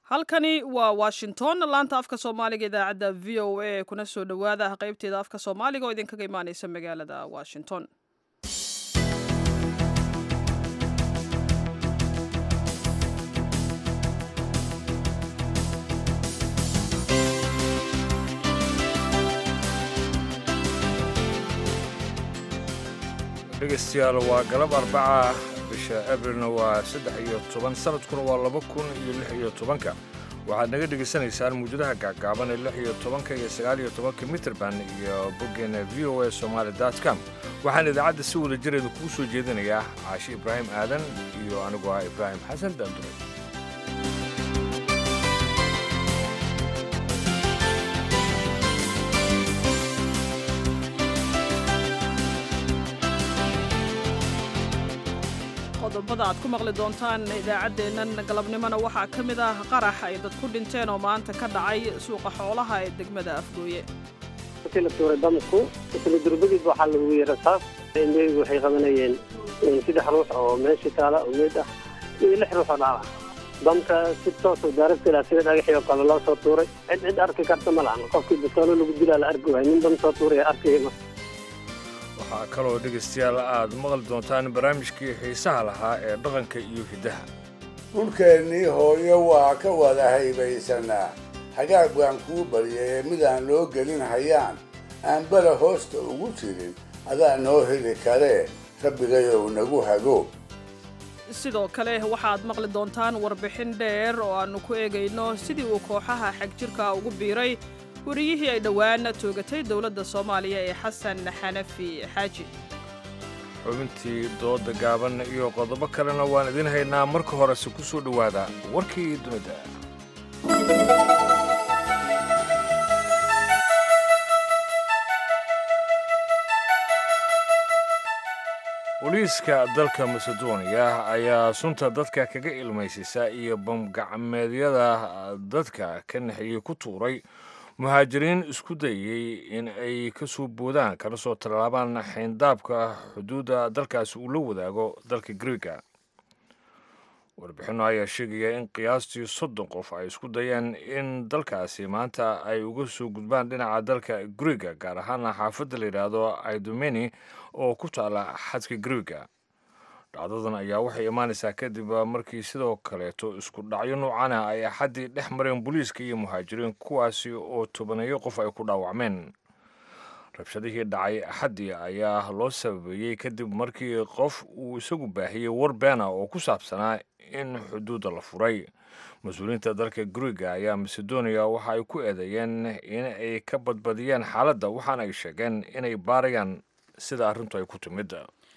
halkani waa washington laanta afka soomaaliga idaacadda v o a kuna soo dhowaada qaybteeda afka soomaaliga oo idinkaga imaaneysa magaalada washington dhegaystayaal waa galab arbaca bisha abrilna waa saddex iyo toban sanadkuna waa laba kun iyo lix iyo tobanka waxaad naga dhegaysanaysaan muujadaha gaagaaban ee lix iyo tobanka iyo sagaal iyo tobanka mitrband iyo boggeena v o a somaali com waxaan idaacadda si wada jireeda kugu soo jeedinayaa caashi ibraahim aadan iyo anigu ah ibraahim xasan daandure qodobada aad ku maqli doontaan idaacaddeennan galabnimona waxaa ka mid ah qarax ay dad ku dhinteen oo maanta ka dhacay suuqa xoolaha ee degmada afgooye markii la tuuray damku isla durbadiis waxaa lagu yeerataa indheygu waxay qabanayeen saddex ruux oo meeshii taala oo meyd ah iyo lix ruux oo dhaala damka si toosoo daaragtila sida dhagaxii oo kale loo soo tuuray cid cid arki karta ma lahan qofkii bastoolo lagu dilaa la arki waay nin dam soo tuuray arkayma waxaa kaloo dhegaystayaal aad maqli doontaan barnaamijkii xiisaha lahaa ee dhaqanka iyo hiddaha dhulkeennii hooyo waa ka wada haybaysanaa hagaag baan kuu baryay ee midaan loo gelin hayaan aan bala hoosta ugu jirin adaa noo heli karee rabbigayow nagu hago sidoo kale waxaad maqli doontaan warbixin dheer oo aannu ku eegayno sidii uu kooxaha xagjirka ugu biiray wariyihii ay dhowaan toogatay dowladda soomaaliya ee xasan xanafi xaaji xubintii dooda gaaban iyo qodobo kalena waan idin haynaa marka horese ku soo dhowaada warkii dunida booliiska dalka masedoniya ayaa sunta dadka kaga ilmaysisa iyo bamgacmeedyada dadka ka naxiyey ku tuuray muhaajiriin isku dayey in ay ka soo boodaan kana soo tallaabaan xayndaabka xuduudda dalkaasi uu la wadaago dalka griega warbixinno ayaa sheegaya in qiyaastii soddon qof ay isku dayeen in dalkaasi maanta ay uga soo gudbaan dhinaca dalka griega gaar ahaana xaafadda la yidhaahdo idomeni oo ku taala xadka griega dhacdadan ayaa waxay imaanaysaa kadib markii sidoo kaleeto isku dhacyo noocana ay axaddii dhex mareen booliiska iyo muhaajiriin kuwaasi oo tobaneeyo qof ay ku dhaawacmeen rabshadihii dhacay axaddii ayaa loo sababeeyey kadib markii qof uu isagu baahiyey war beena oo ku saabsanaa in xuduudda la furay mas-uuliyiinta dalka guriga ayaa masedoniya waxa ay ku eedeeyeen in ay ka badbadiyeen xaaladda waxaana ay sheegeen inay baarayaan sida arrintu ay ku timid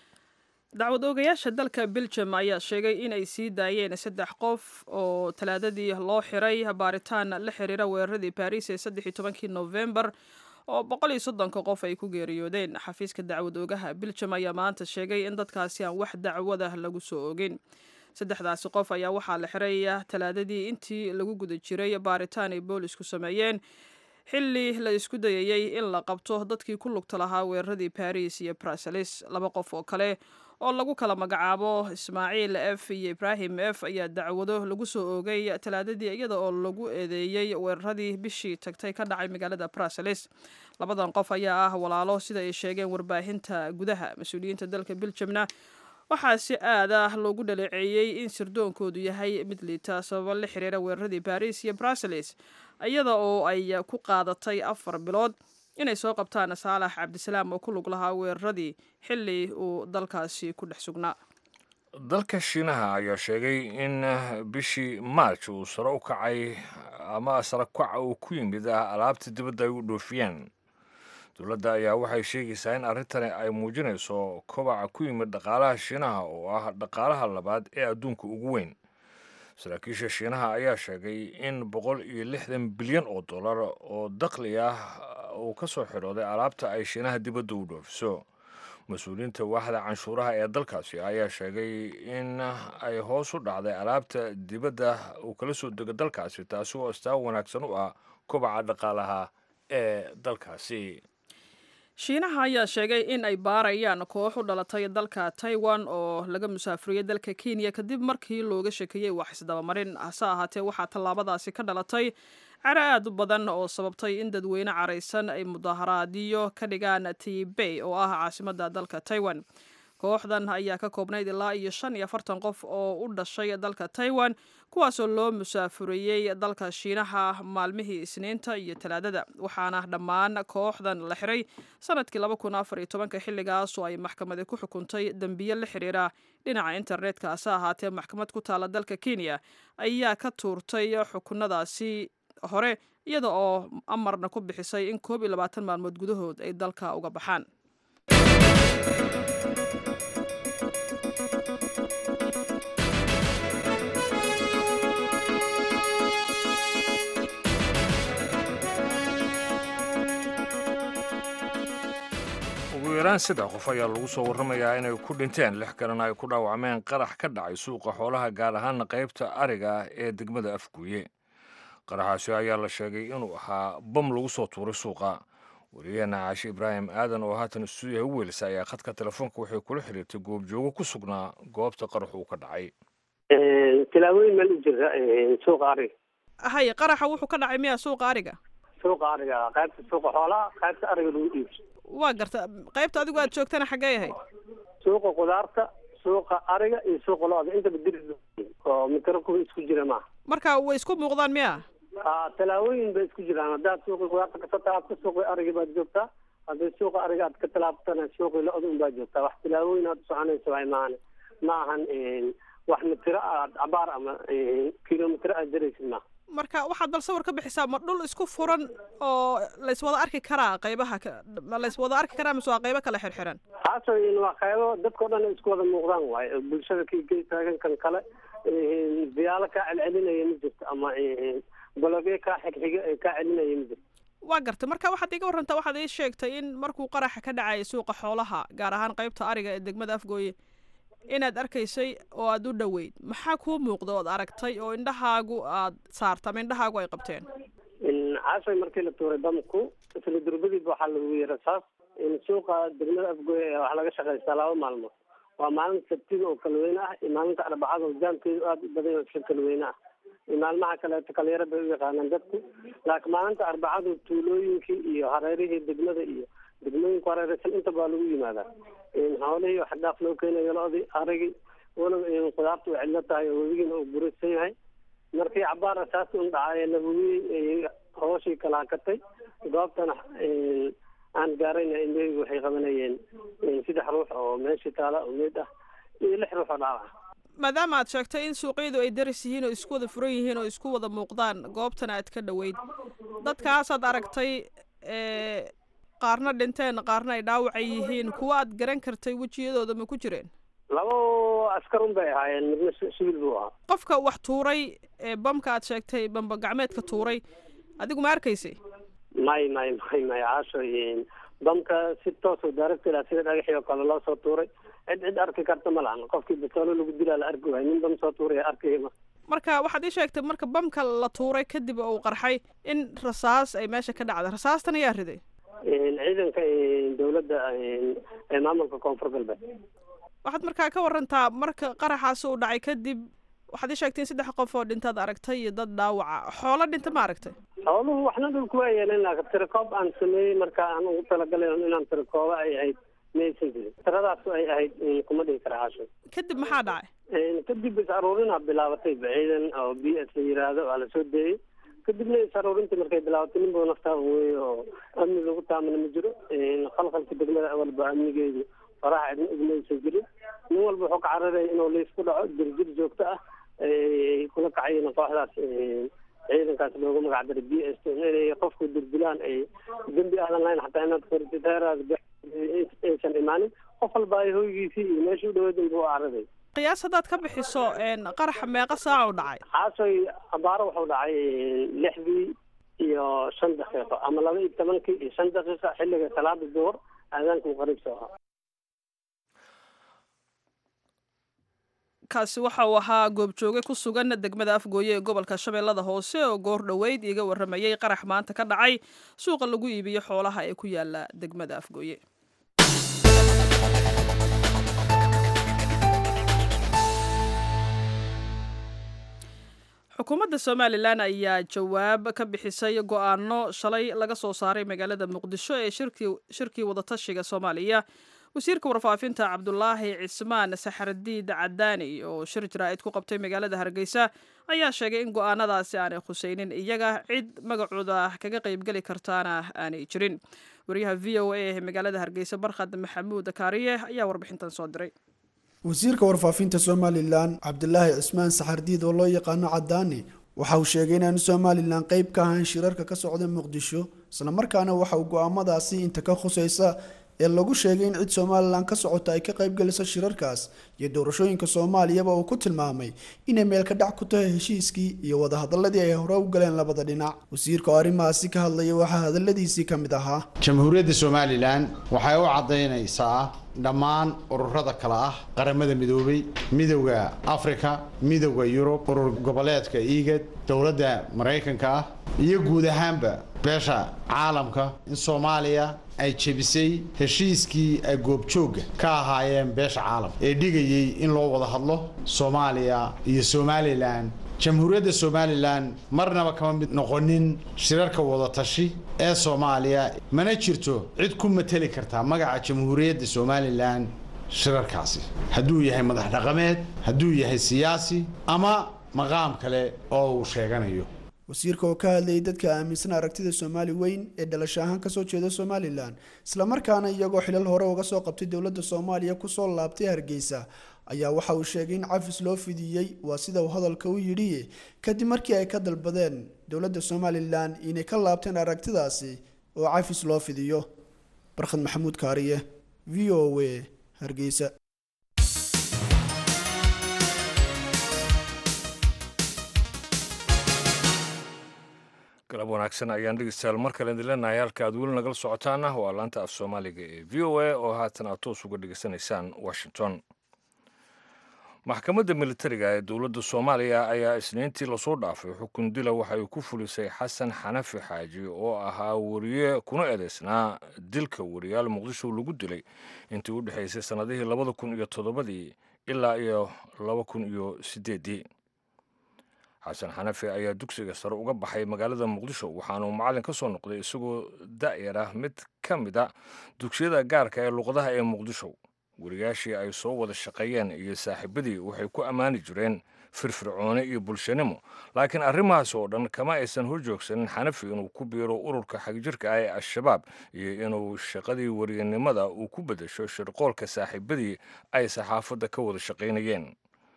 dacwad oogayaasha dalka beljum ayaa sheegay inay sii daayeen saddex qof oo talaadadii loo xiray baaritaan la xiriira weeraradii baariis ee saddexi tobankii nofembar oo boqol iyo soddonka qof ay ku geeriyoodeen xafiiska dacwad oogaha beljum ayaa maanta sheegay in dadkaasi aan wax dacwada lagu soo ogin saddexdaasi qof ayaa waxaa la xiray talaadadii intii lagu guda jiray baaritaan ay boolisku sameeyeen xilli la isku dayayey in la qabto dadkii ku lugta lahaa weeraradii baris iyo bruseles laba qof oo kale oo lagu kala magacaabo ismaaciil f iyo ibraahim f ayaa dacwado lagu soo oogay talaadadii iyada oo lagu eedeeyey weeraradii bishii tagtay ka dhacay magaalada bruseles labadan qof ayaa ah walaalo sida ay sheegeen warbaahinta gudaha mas-uuliyiinta dalka beljumna waxaa si aad ah loogu dhaleeceeyey in sirdoonkoodu yahay mid liita sababo la xiriira weeraradii baris iyo bruseles iyada oo ay ku qaadatay afar bilood inay soo qabtaan saalax cabdisalaam oo ku lug lahaa weeraradii xilli uu dalkaasi ku dhex sugnaa dalka shiinaha ayaa sheegay in bishii maarj uu sare u kacay ama sare kaca uu ku yimid alaabta dibadda ay u dhoofiyeen dowladda ayaa waxay sheegaysaa in arrintani ay muujinayso kobaca ku yimid dhaqaalaha shiinaha oo ah dhaqaalaha labaad ee adduunka ugu weyn saraakiisha shiinaha ayaa sheegay in boqol iyo lixdan bilyan oo dollar oo dakhli ah uu ka soo xidhooday alaabta ay shiinaha dibadda u dhoofiso mas-uuliyiinta waaxda canshuuraha ee dalkaasi ayaa sheegay in ay hoos u dhacday alaabta dibadda uu kala soo dego dalkaasi taasi oo astaan wanaagsan u ah kobaca dhaqaalaha ee dalkaasi shiinaha ayaa sheegay in ay baarayaan koox u dhalatay dalka taiwan oo laga musaafuriyey dalka kenya kadib markii looga shekeeyey wax isdabamarin hase ahaatee waxaa tallaabadaasi ka dhalatay caro aad u badan oo sababtay in dadweyne caraysan ay mudaharaadyo ka dhigaan tibey oo ah caasimadda dalka taiwan kooxdan ayaa ka koobnayd ilaa iyo shan iyo afartan qof oo u dhashay dalka taiwan kuwaasoo loo musaafuriyey dalka shiinaha maalmihii isniinta iyo talaadada waxaana dhammaan kooxdan la xiray sanadkii laba kun afar iyo tobanka xilligaasoo ay maxkamadi ku xukuntay dembiye la xiriira dhinaca internetka hase ahaatee maxkamad ku taala dalka kenya ayaa ka tuurtay xukunadaasi hore iyada oo amarna ku bixisay in koob iyo labaatan maalmood gudahood ay dalka uga baxaan ugu yaraan saddex qof ayaa lagu soo warramayaa inay ku dhinteen lix kalena ay ku dhaawacmeen qarax ka dhacay suuqa xoolaha gaar ahaana qaybta ariga ee degmada afguuye qaraxaasi ayaa la sheegay inuu ahaa bam lagu soo tuuray suuqa wariyaheena caashe ibraahim aadan oo haatan istuudiyaha u weelisa ayaa khadka telefoonka waxay kula xiriirtay goobjoogo ku sugnaa goobta qarax uu ka dhacay tilaabooyin meel u jira suuqa ariga hay qaraxa wuxuu ka dhacay miya suuqa ariga suuqa ariga qaybta suuqa xoolaha qaybta ariga lagu iibso waa garta qaybta adigu aad joogtana xaggee ahayd suuqa khudaarta suuqa ariga iyo suuqa lo-da intaba diri oo mitro kuwa isku jira maaha marka way isku muuqdaan miya a tallaabooyin bay isku jiraan haddaad suuqii khudaarta kasoo taabto suuqii arigi baad joogtaa haddii suuqa ariga aad ka tallaabtana suuqii lo-da un baad joogtaa wax tallaabooyin aad usoconaysa waay maahane ma ahan wax mitiro aad cabaar ama kilomitro aad jaraysid maaha marka waxaad bal sawir ka bixisaa ma dhul isku furan oo layswada arki karaa qaybaha ma layswada arki karaa mise waa qaybo kala xirxiran haaso waa qaybo dadka o dhan ay isku wada muuqdaan waaye bulshada kii gey taagan kan kale diyaalo kaa celcelinaya ma jirto ama balogyo kaa xigxiga ee kaa celinaya ma jirto waa gartay marka waxaad iga warrantaa waxaad ii sheegtay in markuu qaraxa ka dhacaya suuqa xoolaha gaar ahaan qaybta ariga ee degmada afgooye inaad arkaysay oo aad u dhoweyd maxaa kuu muuqda ood aragtay oo indhahaagu aad saarta ama indhahaagu ay qabteen caashay markii la tuuray damku isla durbadiiba waxaa lagu yiri saas suuqa degmada afgooye wax laga shaqaystaa laba maalmood waa maalinta sabtida oo kalweyne ah iyo maalinta arbacada oo jaamkeedu aada u badan yahay kalweyne ah iyo maalmaha kaleeto kalyaro bay u yaqaanaan dadku laakiin maalinta arbacadu tuulooyinkii iyo hareerihii degmada iyo degmooyinku hareeraysan inta baa lagu yimaadaa xoolihii wax dhaaf loo keenayo lo-dii arigii walow khudaarta way cidlo tahay oo webigiina uu burisan yahay markii cabaar asaasi un dhacay la hubiyey hooshii kala hakatay goobtana aan gaarayna indhahaygu waxay qabanayeen saddex ruux oo meeshii taala oo meyd ah iyo lix ruux oo dhaawaca maadaama aad sheegtay in suuqyadu ay daris yihiin oo isku wada furan yihiin oo isku wada muuqdaan goobtana aad ka dhoweyd dadkaasaad aragtay qaarna dhinteen qaarna ay dhaawacay yihiin kuwa aad garan kartay wejiyadooda ma ku jireen labo askar un bay ahaayeen midna sibil buu ahaa qofka wax tuuray ee bamka aad sheegtay bamba gacmeedka tuuray adigu ma arkaysay may may may may caasho bamka si toosoo daaragtila sida dhagaxii oo kale loo soo tuuray cid cid arki karta ma lahan qofkii basoolo lagu dilaa la arki waay nin bam soo tuuraya arkayma marka waxaad ii sheegtay marka bamka la tuuray kadib oo uu qarxay in rasaas ay meesha ka dhacday rasaastan ayaa riday ciidanka dawladda ee maamulka koonfur galbeed waxaad markaa ka warantaa marka qaraxaasi uu dhacay kadib waxaad ii sheegtay in saddex qof oo dhintaad aragtay iyo dad dhaawaca xoolo dhinta ma aragtay xooluhu waxna dhulku waa yeeleen laakiin tirakoob aan sameeyey marka aan ugu talagalay inaan tirakooba ay ahayd maysan jirin tiradaas ay ahayd kuma dhihi kara caasho kadib maxaa dhacay kadib is aruurinaa bilaabatay ciidan oo b s la yiraahdo waa lasoo deeyey kadibna is aruurintii markay bilaabatay nin buu naftaa weeye oo amni lagu taamana ma jiro khalkhalka degmada awalba amnigeedu faraha cidna igmaysan jirin nin walba wuxuu ka cararaya inuu liis ku dhaco jirjir joogto ah ay kula kacayeen kooxdaas ciidankaas loogu magac daray b s inay qofku dirdilaan ay dembi aadan lahayn xataa inaad kortiteeraas aysan imaanin qof walba ay hoygiisii iyo meeshii u dhaweyd inbuu cararay qiyaas haddaad ka bixiso qaraxa meeqa saaca u dhacay xaasoy abaaro wuxuu dhacay lixdii iyo shan daqiiqo ama laba iyo tobankii iyo shan daqiiqa xilliga salaada duhur aadaanka uu qariib soo ahaa kaasi waxa uu ahaa goobjooge ku sugan degmada afgooye ee gobolka shabeellada hoose oo goor dhoweyd iga warramayey qarax maanta ka dhacay suuqa lagu iibiyo xoolaha ee ku yaala degmada afgooye xukuumadda somalilan ayaa jawaab ka bixisay go-aano shalay laga soo saaray magaalada muqdisho ee shirkii wadatashiga soomaaliya wasiirka warfaafinta cabdulaahi cismaan saxardiid cadaani oo shir jaraa'id ku qabtay magaalada hargeysa ayaa sheegay in go-aanadaasi aanay khuseynin iyaga cid magacooda kaga qaybgeli kartaana aanay jirin wariyaha v o a ee magaalada hargeysa barkhad maxamuud kaariye ayaa warbixintan soo diray wasiirka warfaafinta somalilan cabdilaahi cismaan saxardiid oo loo yaqaano cadaani waxa uu sheegay inaanu somalilan qeyb ka ahayn shirarka ka socda muqdisho islamarkaana waxa uu go-aamadaasi inta ka khuseysa ee lagu sheegay in cid somalilan ka socota ay ka qaybgeliso shirarkaas iyo doorashooyinka soomaaliyaba uu ku tilmaamay inay meelka dhac ku tahay heshiiskii iyo wadahadaladii ay hore u galeen labada dhinac wasiirka oo arrimahaasi ka hadlaya waxaa hadaladiisii ka mid ahaa jamhuuriyadda somalilan waxay u caddaynaysaa dhammaan ururada kale ah qaramada midoobay midowda afrika midowda yurub urur goboleedka iigad dowladda maraykanka ah iyo guud ahaanba beesha caalamka in soomaaliya ay jebisay heshiiskii ay goobjoogga ka ahaayeen beesha caalamka ee dhigayay in loo wada hadlo soomaaliya iyo somalilan jamhuuriyadda somalilan marnaba kama mid noqonin shirarka wadatashi ee soomaaliya mana jirto cid ku mateli kartaa magaca jamhuuriyadda somalilan shirarkaasi hadduu yahay madax dhaqameed hadduu yahay siyaasi ama maqaam kale oo uu sheeganayo wasiirka oo ka hadlayay dadka aaminsan aragtida soomaali weyn ee dhalasho ahaan kasoo jeeda somalilan islamarkaana iyagoo xilal hore uga soo qabtay dowladda soomaaliya kusoo laabtay hargeysa ayaa waxa uu sheegay in cafis loo fidiyey waa sida uu hadalka u yidhi kadib markii ay ka dalbadeen dowladda somalilan inay ka laabteen aragtidaasi oo cafis loo fidiyo barkhad maxamuud kaariye v o a hargeysa galab wanaagsan ayaan dhegeystayaal mar kale idin leenahay halka aad weli nagala socotaana waa laanta af soomaaliga ee v o a oo haatan aad toos uga dhegeysanaysaan washington maxkamadda militariga ee dowladda soomaaliya ayaa isniintii lasoo dhaafay xukun dila waxay ku fulisay xasan xanafi xaaji oo ahaa wariye kuna eedeysnaa dilka wariyaal muqdisho lagu dilay intii u dhexaysay sannadihii labada kun iyo toddobadii ilaa iyo laba kun iyo siddeeddii xasan xanafi ayaa dugsiga sare uga baxay magaalada muqdisho waxaanuu macallin ka soo noqday isagoo da'yar ah mid ka mid a dugsiyada gaarka ee luqadaha ee muqdisho wariyaashii ay soo wada shaqeeyeen iyo saaxiibadii waxay ku ammaani jireen firfircooni iyo bulshanimo laakiin arrimahaas oo dhan kama aysan horjoogsanin xanafi inuu ku biiro ururka xagjirka ah ee al-shabaab iyo inuu shaqadii wariyanimada uu ku beddesho shirqoolka saaxiibadii ay saxaafadda ka wada shaqaynayeen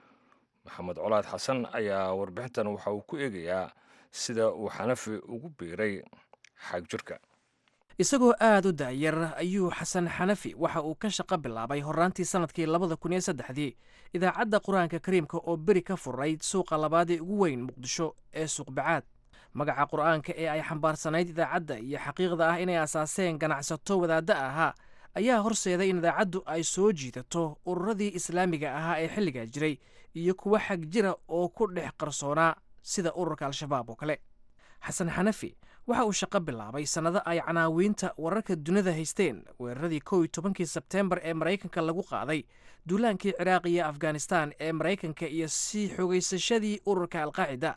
maxamed colaad xasan ayaa warbixintan waxa uu ku eegayaa sida uu xanafi ugu biiray xagjirka isagoo aad u daayar ayuu xasan xanafi waxa uu ka shaqo bilaabay horraantii sannadkii labada kun iyo saddexdii idaacadda qur-aanka kariimka oo beri ka furayd suuqa labaadee ugu weyn muqdisho ee suuqbacaad magaca qur'aanka ee ay xambaarsanayd idaacadda iyo xaqiiqda ah inay asaaseen ganacsato wadaadda ahaa ayaa horseeday in idaacaddu ay soo jiidato ururadii islaamiga ahaa ee xilligaa jiray iyo kuwa xag jira oo ku dhex qarsoonaa sida ururka al-shabaab oo kale xasan xanafi waxa uu shaqo bilaabay sannado ay canaawiinta wararka dunida haysteen weeraradii kow iyo tobankii sebteembar ee maraykanka lagu qaaday duulaankii ciraaq iyo afghanistan ee maraykanka iyo sii xogaysashadii ururka alqaacida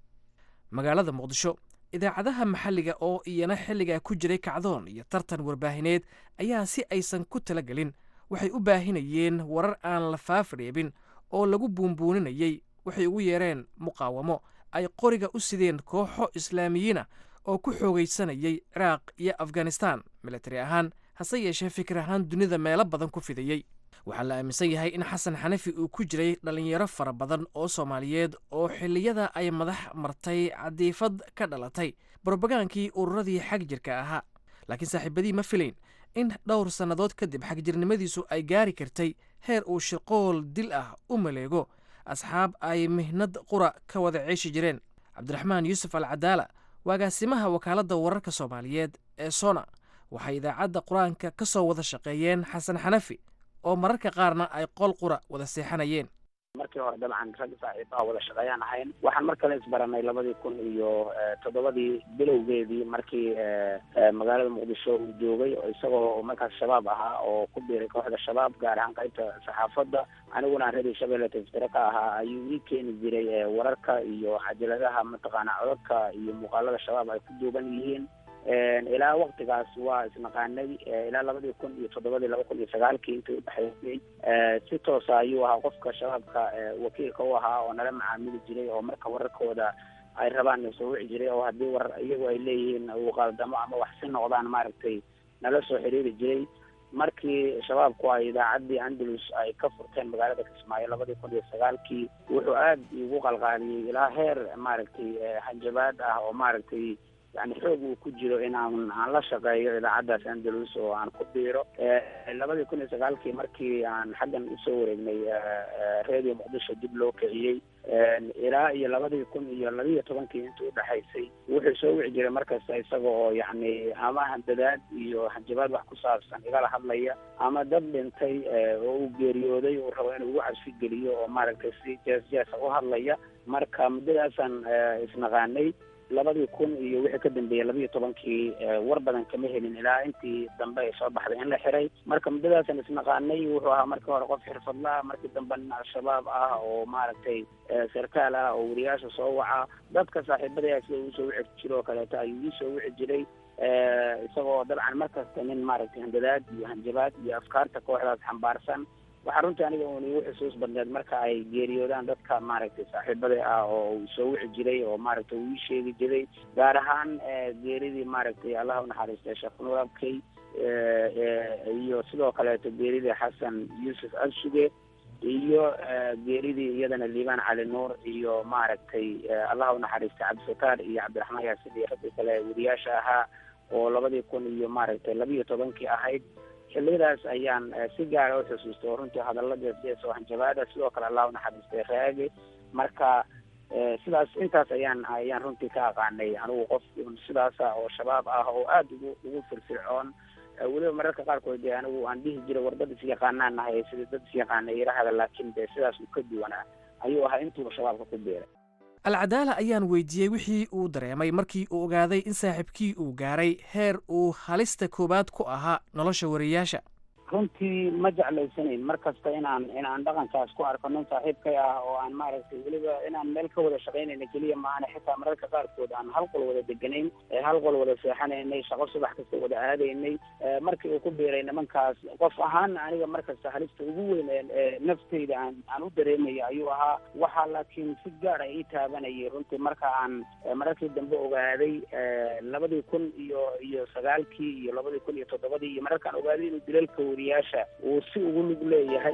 magaalada muqdisho idaacadaha maxalliga oo iyana xilligaa ku jiray kacdoon iyo tartan warbaahineed ayaa si aysan ku talagelin waxay u baahinayeen warar aan la faafreebin oo lagu buunbuuninayey waxay ugu yeereen muqaawamo ay qoriga u sideen kooxo islaamiyiina oo ku xoogaysanayay ciraaq iyo afghanistan militari ahaan hase yeeshee fikir ahaan dunida meelo badan ku fidayey waxaa la aaminsan yahay in xasan xanafi uu ku jiray dhallinyaro fara badan oo soomaaliyeed oo xilliyada ay madax martay cadiifad ka dhalatay brobagaankii ururadii xag jirka ahaa laakiin saaxiibadii ma filayn in dhowr sannadood kadib xagjirnimadiisu ay gaari kartay heer uu shirqool dil ah u maleego asxaab ay mihnad qura ka wada ceeshi jireen cabdiraxmaan yuusuf al cadaala waagaasimaha wakaaladda wararka soomaaliyeed ee sona waxay idaacadda qur-aanka ka soo wada shaqeeyeen xasan xanafi oo mararka qaarna ay qol qura wada seexanayeen markii hore dabcan rag saaxiibaha wada shaqeeyaan ahayn waxaan mar kale isbaranay labadii kun iyo toddobadii bilowgeedii markii magaalada muqdisho uu joogay isagoo markaas shabaab ahaa oo ku biiray kooxda shabaab gaar ahaan qaybta saxaafadda aniguna aan radio shabeelle tiftire ka ahaa ayuu ii keeni jiray wararka iyo cajaladaha mataqaana codadka iyo muuqaalada shabaab ay ku duuban yihiin ilaa waktigaas waa isnaqaanay ilaa labadii kun iyo toddobadii laba kun iyo sagaalkii intii udhexaysay si toosa ayuu ahaa qofka shabaabka wakiilka u ahaa oo nala macaamili jiray oo marka wararkooda ay rabaan na soo wici jiray oo haddii warar iyagu ay leeyihiin uu qaldamo ama wax si noqdaan maaragtay nala soo xiriiri jiray markii shabaabku ay idaacaddii andalus ay ka furteen magaalada kismaayo labadii kun iyo sagaalkii wuxuu aad igu qalqaaliyey ilaa heer maaragtay hanjabaad ah oo maaragtay yani xoog uu ku jiro in aan aan la shaqeeyo idaacaddaas andalus oo aan ku biiro labadii kun iyo sagaalkii markii aan xaggan usoo wareegnay radio muqdisho dib loo kiciyey ilaa iyo labadii kun iyo labiiyo tobankii intii udhexaysay wuxuu soo wici jiray markasta isaga oo yacni ama handadaad iyo hanjabaad wax ku saabsan igala hadlaya ama dad dhintay oo uu geeriyooday uu rabo inuu ugu cabsi geliyo oo maaragtay si jees jeesa u hadlaya marka muddadaasaan isnaqaanay labadii kun iyo wixii ka dambeeyey labiiyo tobankii war badan kama helin ilaa intii dambe ay soo baxday in la xiray marka muddadaasan isnaqaanay wuxuu ahaa markii hore qof xirfadla ah markii dambe nin al-shabaab ah oo maaragtay sarkaal ah oo wariyaasha soo waca dadka saaxiibadaya sida uu soo wici jiro oo kaleeto ayuu ii soo wici jiray isagoo dabcan markasta nin maaragtay handadaad iyo hanjabaad iyo afkaarta kooxdaas xambaarsan waxaa runtii aniga un igu xusuus badneed marka ay geeriyoodaan dadka maaragtay saaxiibada ah oo uu soo wici jiray oo maaragtay uu ii sheegi jiray gaar ahaan geeridii maaragtay allaha unaxariistay sheekh nuur abkey iyo sidoo kaleeto geeridii xasan yuusuf adsuge iyo geeridii iyadana liibaan cali nuur iyo maaragtay allaha unaxariistay cabdifataar iyo cabdiraxmaan yaasin iyo raggii kale wariyaasha ahaa oo labadii kun iyo maaragtay labiiyo tobankii ahayd xiliyadaas ayaan si gaara u xusuustay oo runtii hadalada sidaas oo hanjabaada sidoo kale allah unaxariistay raage marka sidaas intaas ayaan ayaan runtii ka aqaanay anigu qof sidaasa oo shabaab ah oo aada ugu ugu firfircoon weliba mararka qaarkood dee anigu aan dhihi jiray war dad isyaqaanaan nahay sida dad isyaqaana irahada laakiin dee sidaas uu ka duwanaa ayuu ahaa intuuba shabaabka ku biiray alcadaala ayaan weydiiyey wixii uu dareemay markii uu ogaaday in saaxiibkii uu gaaray heer uu halista koowaad ku ahaa nolosha wariyaasha runtii ma jeclaysanayn mar kasta inaan inaan dhaqankaas ku arko nin saaxiibkay ah oo aan maaragtay weliba inaan meel ka wada shaqaynayna keliya maahane xitaa mararka qaarkood aan hal qol wada deganayn hal qol wada seexanaynay shaqo subax kasta wada aadaynay markii uu ku biiray nimankaas qof ahaan aniga mar kasta halista ugu weyn ee naftayda aan aan u dareemaya ayuu ahaa waxaa laakiin si gaar ah ii taabanayay runtii marka aan mararkii dambe ogaaday labadii kun iyo iyo sagaalkii iyo labadii kun iyo toddobadii iyo mararkaan ogaaday inuu dilalka wariyaasha uu si ugu lug leeyahay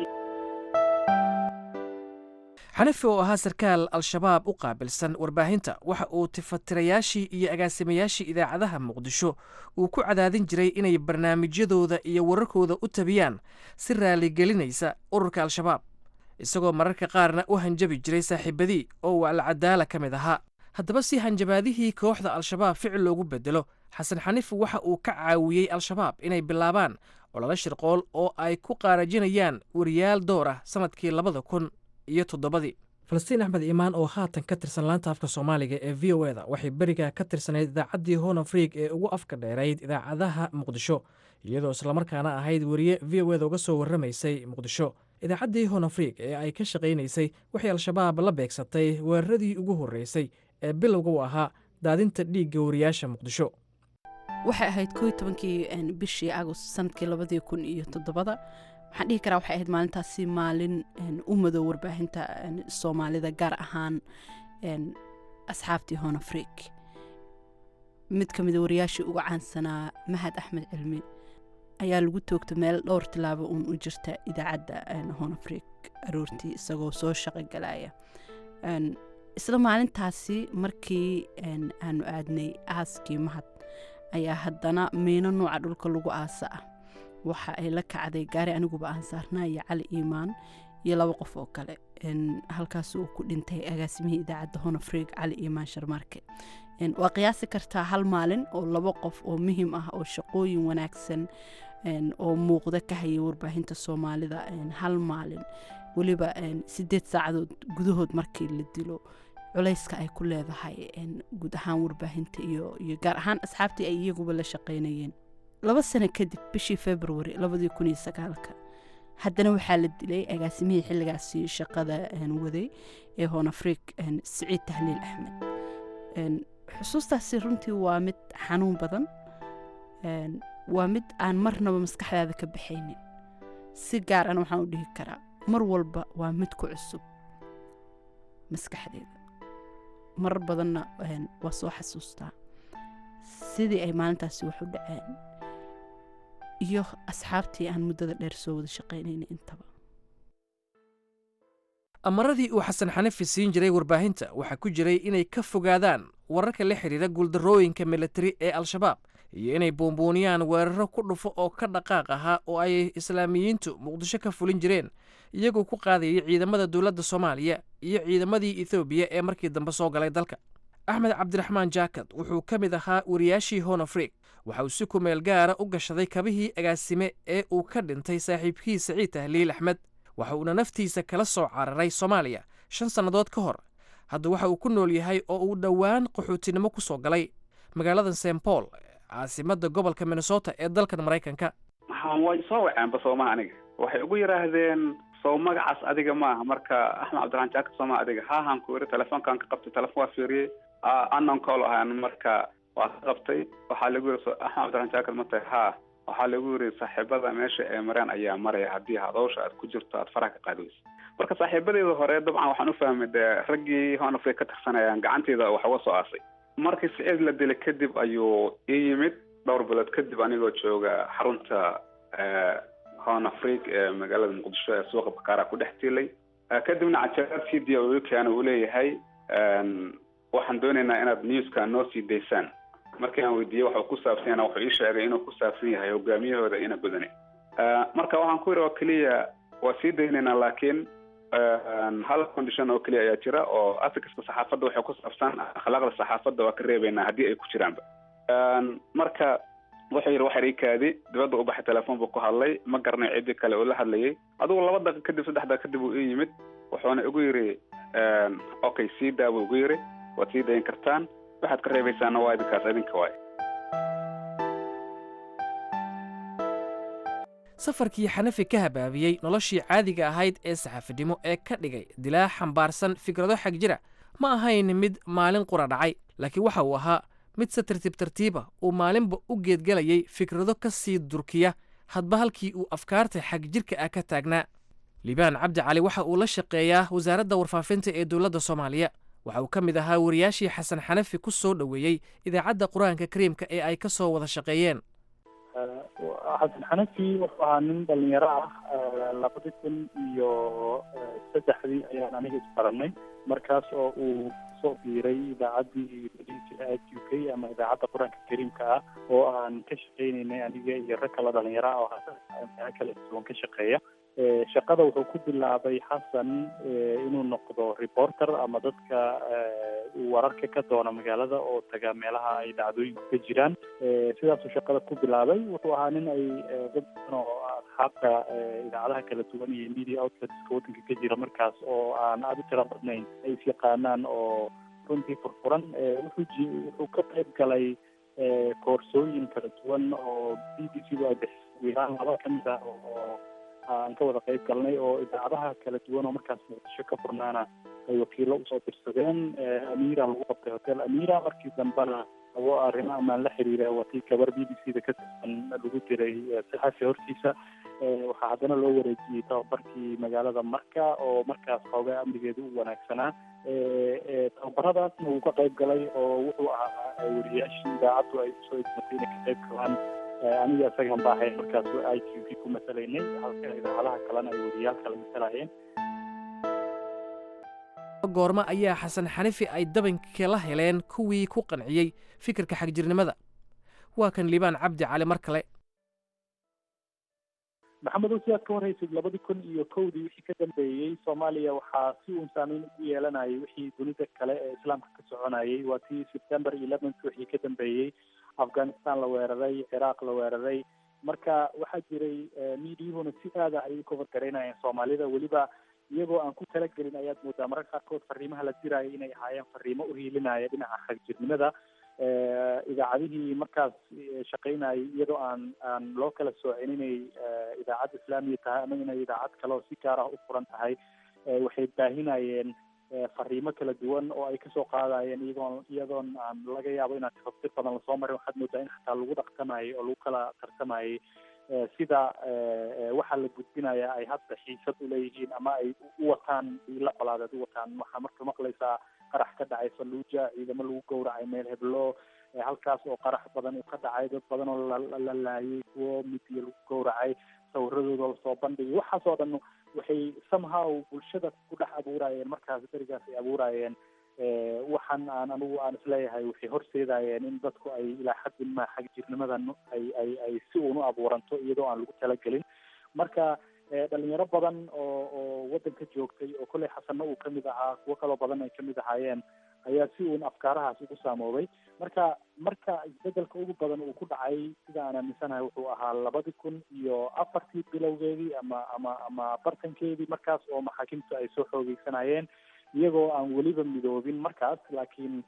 xanafi oo ahaa sarkaal al-shabaab u qaabilsan warbaahinta waxa uu tifatirayaashii iyo agaasimayaashii idaacadaha muqdisho uu ku cadaadin jiray inay barnaamijyadooda iyo wararkooda u tabiyaan si raaligelinaysa ururka al-shabaab isagoo mararka qaarna u hanjabi jiray saaxiibadii oo uu alcadaala ka mid ahaa haddaba si hanjabaadihii kooxda al-shabaab ficil loogu bedelo xasan xaniif waxa uu ka caawiyey al-shabaab inay bilaabaan ololo shirqool oo ay ku qaarajinayaan wariyaal door ah sannadkii labada kun iyo toddobadii falastiin axmed iimaan oo haatan ka tirsan laanta afka soomaaliga ee v o eda waxay beriga ka tirsanayd idaacaddii hon afriig ee ugu afka dheerayd idaacadaha muqdisho iyadoo islamarkaana ahayd weriye v o eda uga soo warramaysay muqdisho idaacaddii hon afriig ee ay ka shaqaynaysay waxay al-shabaab la beegsatay weeraradii ugu horreysay ee bilowga u ahaa daadinta dhiigga wariyaasha muqdisho waxay ahayd koo tobankii bishii agost sanadkii labadii kun iyo toddobada waxaan dhihi karaa waxay ahayd maalintaasi maalin u madow warbaahinta soomaalida gaar ahaan asxaabtii hon afriik mid ka mida wariyaashii uga caansanaa mahad axmed cilmi ayaa lagu toogta meel dhowr tilaabo uun u jirta idaacadda hon afriik aroortii isagoo soo shaqo galaya isla maalintaasi markii aanu aadnay aaskii mahad ayaa haddana miino nuuca dhulka lagu aasa ah waxa ay la kacday gaari aniguba aan saarnaa iyo cali iimaan iyo laba qof oo kale halkaas uu ku dhintay agaasimihii idaacadda honafreeg cali iimaan sharmaarke waa qiyaasi kartaa hal maalin oo laba qof oo muhiim ah oo shaqooyin wanaagsan oo muuqda ka hayay warbaahinta soomaalida hal maalin weliba sideed saacadood gudahood markii la dilo culayska ay ku leedahay guud ahaan warbaahinta iyo iyo gaar ahaan asxaabtii ay iyaguba la shaqaynayeen laba sano kadib bishii february labadii kun iyo sagaalka haddana waxaa la dilay agaasimihii xilligaasi shaqada waday ee hoonafriik siciid tahliil axmed xusuustaasi runtii waa mid xanuun badan waa mid aan marnaba maskaxdaada ka baxaynin si gaar ana waxaan u dhihi karaa mar walba waa mid ku cusub maskaxdeeda marar badanna waa soo xasuustaa sidii ay maalintaasi wax u dhaceen iyo asxaabtii aan muddada dheer soo wada shaqaynayna intaba amaradii uu xasan xanafi siin jiray warbaahinta waxaa ku jiray inay ka fogaadaan wararka la xidhiira guuldarrooyinka militari ee al-shabaab iyo inay buunbuuniyaan weeraro ku dhufo oo ka dhaqaaq ahaa oo ay islaamiyiintu muqdisho ka fulin jireen iyagoo ku qaadayay ciidamada dowladda soomaaliya iyo ciidamadii ethoobiya ee markii dambe soo galay dalka axmed cabdiraxmaan jaakad wuxuu ka mid ahaa wariyaashii honafriik waxa uu si kumeel gaara u gashaday kabihii agaasime ee uu ka dhintay saaxiibkii saciid tahliil axmed waxa uuna naftiisa kala soo cararay soomaaliya shan sannadood ka hor hadda waxa uu ku nool yahay oo uu dhowaan qaxootinimo ku soo galay magaalada st paul caasimadda gobolka minnesota ee dalkan maraykanka way soo waceenba soomaha aniga waxay ugu yidhaahdeen sow magacaas adiga maaha marka axmed cabdiraxmaan jaakad sooma adiga haahaan ku iri telefoonkaan ka qabtay telefoon waa fiiriyey anon call ahaan marka waa ka qabtay waxaa lagu yiri axmed cabdiraxmaan jaakad ma tahay haa waxaa lagu yiri saaxiibada meesha ee mareen ayaa maraya haddii hadowsha aad ku jirto aad faraha ka qaadayso marka saaxiibadeeda hore dabcan waxaan u fahmay dee raggii honafrey ka tirsanayaan gacanteeda wax uga soo aasay markii siciid la dilay kadib ayuu ii yimid dhowr bilood kadib anigoo jooga xarunta hon afric ee magaalada muqdisho ee suuqa bakaara ku dhex tiilay kadibna cajaaraad c d o keena uu leeyahay waxaan doonaynaa inaad newska noo sii daysaan markii aan weydiiyey waxuu ku saabsan yana wuxuu ii sheegay inuu ku saabsan yahay hogaamiyahooda ina badani marka waxaan ku yidhi oo keliya waa sii daynaynaa laakiin hal condition oo keliya ayaa jira oo africaska saxaafadda waxay ku saabsan akhlaaqda saxaafadda waa ka reebaynaa haddii ay ku jiraanba marka wuxuu yidhi waxar ii kaadi dibadda u baxay telefoon buu ku hadlay ma garanay ciddii kale uu la hadlayay adigu laba daqiiq kadib saddex daqiiq kadib uu ii yimid wuxuuna igu yidhi okay sii daa buu igu yidhi waad sii dayin kartaan waxaad ka reebaysaana waa idinkaas idinka waay safarkii xanafi ka habaabiyey noloshii caadiga ahayd ee saxaafidnimo ee ka dhigay dilaa xambaarsan fikrado xag jira ma ahayn mid maalin qura dhacay laakiin waxa uu ahaa mid se tartiib tartiiba uu maalinba u geedgelayay fikrado ka sii durkiya hadba halkii uu afkaarta xag jirka ah ka taagnaa liibaan cabdi cali waxa uu la shaqeeyaa wasaaradda warfaafinta ee dowladda soomaaliya waxa uu ka mid ahaa wariyaashii xasan xanafi ku soo dhoweeyey idaacadda qur-aanka kariimka ee ay ka soo wada shaqeeyeen xasan xanafi wuxuu ahaa nin dhalinyaro ah labadi kun iyo saddexdii ayaan aniga isbaranay markaas oo uu soo biiray idaacaddii u k ama idaacadda qur-aanka kariimka ah oo aan ka shaqeynaynay aniga iyo rag kala dhalinyaro ah oo kala duwan ka shaqeeya shaqada wuxuu ku bilaabay xasan inuu noqdo reporter ama dadka wararka ka doona magaalada oo taga meelaha ay dhacdooyinku ka jiraan sidaasuu shaqada ku bilaabay wuxuu ahaa nin ay dad badan oo asxaabta idaacadaha kala duwan iyo media outletska waddanka ka jira markaas oo aan aada u tira badnayn ay is yaqaanaan oo runtii furfuran wuxuu wuxuu ka qayb galay koorsooyin kala duwan oo b b c du ay bixisay wiilaan laba ka mid ah oo aan ka wada qayb galnay oo idaacadaha kala duwan oo markaas muqdisho ka furnaana ay wakiilo usoo dirsadeen amira lagu qabtay hotel amira markii dambena abo arrimo amaan la xiriira watii gabar b b c da ka tirsan lagu diray saxafi hortiisa waxaa haddana loo wareejiyey tababarkii magaalada marka oo markaas xoogaa amnigeedu u wanaagsanaa tababaradaasna wuu ka qayb galay oo wuxuu ahaa wariyaashii idaacaddu ay usoo idmatay inay ka qayb galaan aniga isagan baa ahayn markaas i t v ku matalaynay halka idaacadaha kalena ay wariyaal kale matalahayeen goormo ayaa xasan xanifi ay dabanka la heleen kuwii ku qanciyey fikirka xagjirnimada waa kan liibaan cabdi cali mar kale maxamedow sidaad ka warhaysid labadi kun iyo kowdii wixii ka dambeeyey soomaaliya waxaa si uun saameyn ugu yeelanayay wixii dunida kale ee islaamka ka soconayay waa tii september eleventh wixii ka dambeeyey afghanistan la weeraray ciraaq la weeraray marka waxaa jiray miidiyuhuna si aada ayay u cover garaynayeen soomaalida weliba iyagoo aan ku talagelin ayaad moodaa mararka qaarkood fariimaha la diraayo inay ahaayeen fariimo u hiilinaya dhinaca xagjirnimada idaacadihii markaas shaqaynayay iyadoo aan aan loo kala soocin inay idaacad islaamiya tahay ama inay idaacad kale oo si gaar ah u furan tahay waxay baahinayeen fariimo kala duwan oo ay kasoo qaadayeen iyagoon iyadoon aan laga yaabo inaan tafaftir badan lasoo marin waxaad moodaa in xataa lagu dhaqtamayay oo lagu kala tartamayay sida waxaa la gudbinaya ay hadda xiisad uleeyihiin ama ay u wataan ila colaadeed u wataan waxaa marka maqlaysaa qarax ka dhacay falluuja ciidamo lagu gowracay meel heblo halkaas oo qarax badan uu ka dhacay dad badan oo la laayay kuwo midiya lagu gowracay sawiradooda lasoo bandhigay waxaas oo dhan waxay somehow bulshada ku dhex abuurayeen markaas berigaas ay abuurayeen waxaan aan anigu aan isleeyahay waxay horseedayeen in dadku ay ilaa xaddin ma xagjirnimadan ay ay ay si uun u abuuranto iyadoo aan lagu talagelin marka dhalinyaro badan oo oo waddanka joogtay oo kolley xasanna uu kamid ahaa kuwo kaloo badan ay kamid ahaayeen ayaa si uun afkaarahaas ugu saamoobay marka marka isbedelka ugu badan uu ku dhacay sida aan aaminsanahay wuxuu ahaa labadi kun iyo afartii bilowgeedii ama ama ama bartankeedii markaas oo maxaakiimtu ay soo xoogeysanayeen iyagoo aan weliba midoobin markaas laakiin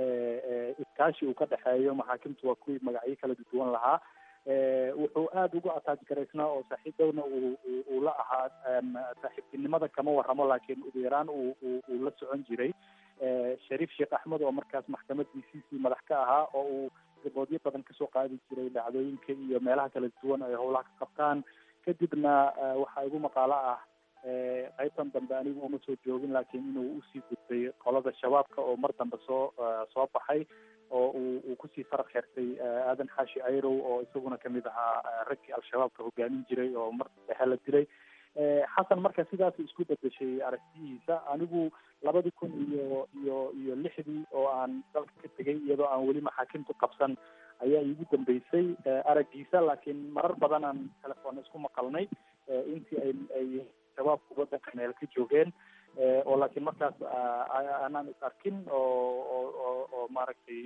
iskaashi uu ka dhexeeyo maxaakimtu waa kuwii magacyo kala duwan lahaa wuxuu aada ugu ataaj garaysnaa oo saaxiibdowna uu uu la ahaa saaxiibtinimada kama warramo laakiin ugu yaraan uu uu la socon jiray shariif sheekh axmed oo markaas maxkamad d c c madax ka ahaa oo uu riboodyo badan kasoo qaadi jiray dhacdooyinka iyo meelaha kala duwan ay howlaha ka qabtaan kadibna waxaa igu maqaalo ah qaybtan dambe anigu uma soo joogin laakiin inuu usii gudbay qolada shabaabka oo mar dambe soo soo baxay oo uu uu kusii faraq xirtay aadan xaashi ayrow oo isaguna kamid ahaa raggii al-shabaabka hogaamin jiray oo mar dhexe la dilay xasan marka sidaas isku bedeshay aragtiyihiisa anigu labadi kun iyo iyo iyo lixdii oo aan dalka ka tegay iyadoo aan weli maxaakimtu qabsan ayaa iigu dambeysay araggiisa laakiin marar badan aan telefoon isku maqalnay intii ay ay shabaabku waddanka meel ka joogeen oo laakiin markaas aanaan is arkin oo oo oo oo maaragtay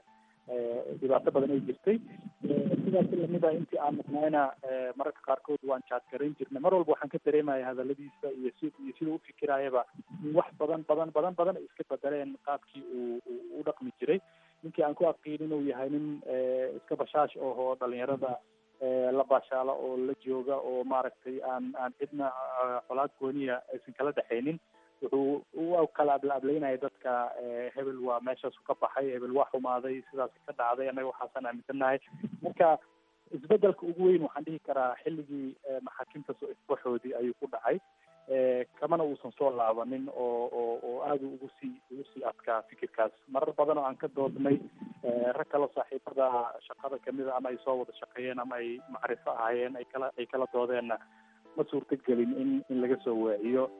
dhibaato badan ay jirtay sidaas lamida intii aan maqnayna mararka qaarkood waan jaadgarayn jirnay mar walba waxaan ka dareemaya hadaladiisa iyo si iyo sida u fikiraayaba in wax badan badan badan badan ay iska bedeleen qaabkii uu u dhaqmi jiray ninkii aan ku aqiin inuu yahay nin iska bashaash ohoo dhalinyarada la baashaalo oo la jooga oo maaragtay aan aan cidna colaad gooniya aysan kala dhexaynin wuxuu u kala ablaablaynaya dadka hebel waa meeshaasu ka baxay hebel waa xumaaday sidaas ka dhacday annaga waxaasaan aaminsanahay marka isbedelka ugu weyn waxaan dhihi karaa xilligii maxaakiimta soo isbaxoodii ayuu ku dhacay kamana uusan soo laabanin oo oo oo aada ugu sii ugu sii adkaa fikirkaas marar badan oo aan ka doodnay rag kalo saaxiibada shaqada kamida ama ay soo wada shaqeeyeen ama ay macrifo ahaayeen ay kala ay kala doodeenna ma suurtagelin in in laga soo waaciyo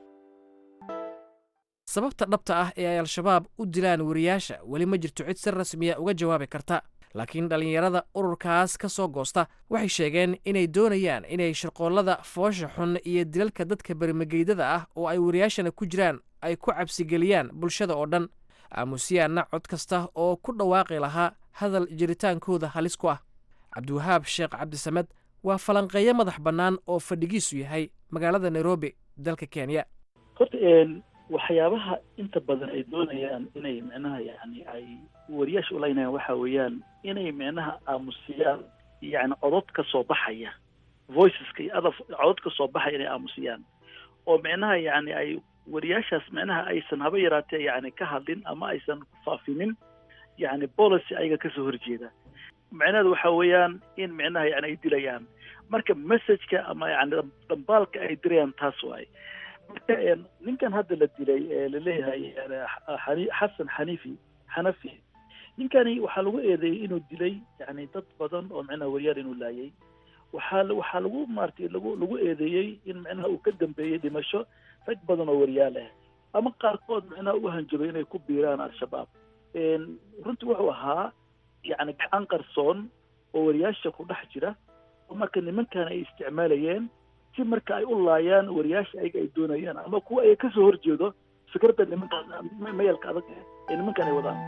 sababta dhabta ah ee ay al-shabaab u dilaan wariyaasha weli ma jirto cid si rasmiya uga jawaabi karta laakiin dhallinyarada ururkaas ka soo goosta waxay sheegeen inay doonayaan inay shirqoollada foosha xun iyo dilalka dadka bermageydada ah oo ay wariyaashana ku jiraan ay ku cabsigeliyaan bulshada oo dhan aamusiyaanna cod kasta oo ku dhawaaqi lahaa hadal jiritaankooda halis ku ah cabdiwahaab sheekh cabdisamed waa falanqeeyo madax bannaan oo fadhigiisu yahay magaalada nairobi dalka kenya horta waxyaabaha inta badan ay doonayaan inay micnaha yani ay wariyaasha ulaynayaan waxa weeyaan inay micnaha aamusiyaan yani codod ka soo baxaya voiceska iyo other codod ka soo baxaya inay aamusiyaan oo micnaha yani ay wariyaashaas micnaha aysan haba yaraatee yani ka hadlin ama aysan faafinin yani policy ayaga kasoo horjeeda micnaheedu waxa weeyaan in micnaha yani ay dilayaan marka messageka ama yani dhambaalka ay dirayaan taas waay marka ninkan hadda la dilay ee laleeyahay xasan xanifi xanafi ninkani waxaa lagu eedeeyey inuu dilay yani dad badan oo micnaha wariyaal inuu laayay waxaa waxaa lagu maaratay lagu lagu eedeeyey in micnaha uu ka dambeeyey dhimasho rag badan oo wariyaal ah ama qaarkood micnaha u hanjabay inay ku biiraan al-shabaab runtii wuxuu ahaa yani gacan qarsoon oo wariyaasha ku dhex jira oo marka nimankan ay isticmaalayeen si marka ay u laayaan wariyaasha ayaga ay doonayaan ama kuwa ay kasoo horjeedo fikradda nimankaan mayalka adag ee nimankan ay wadaan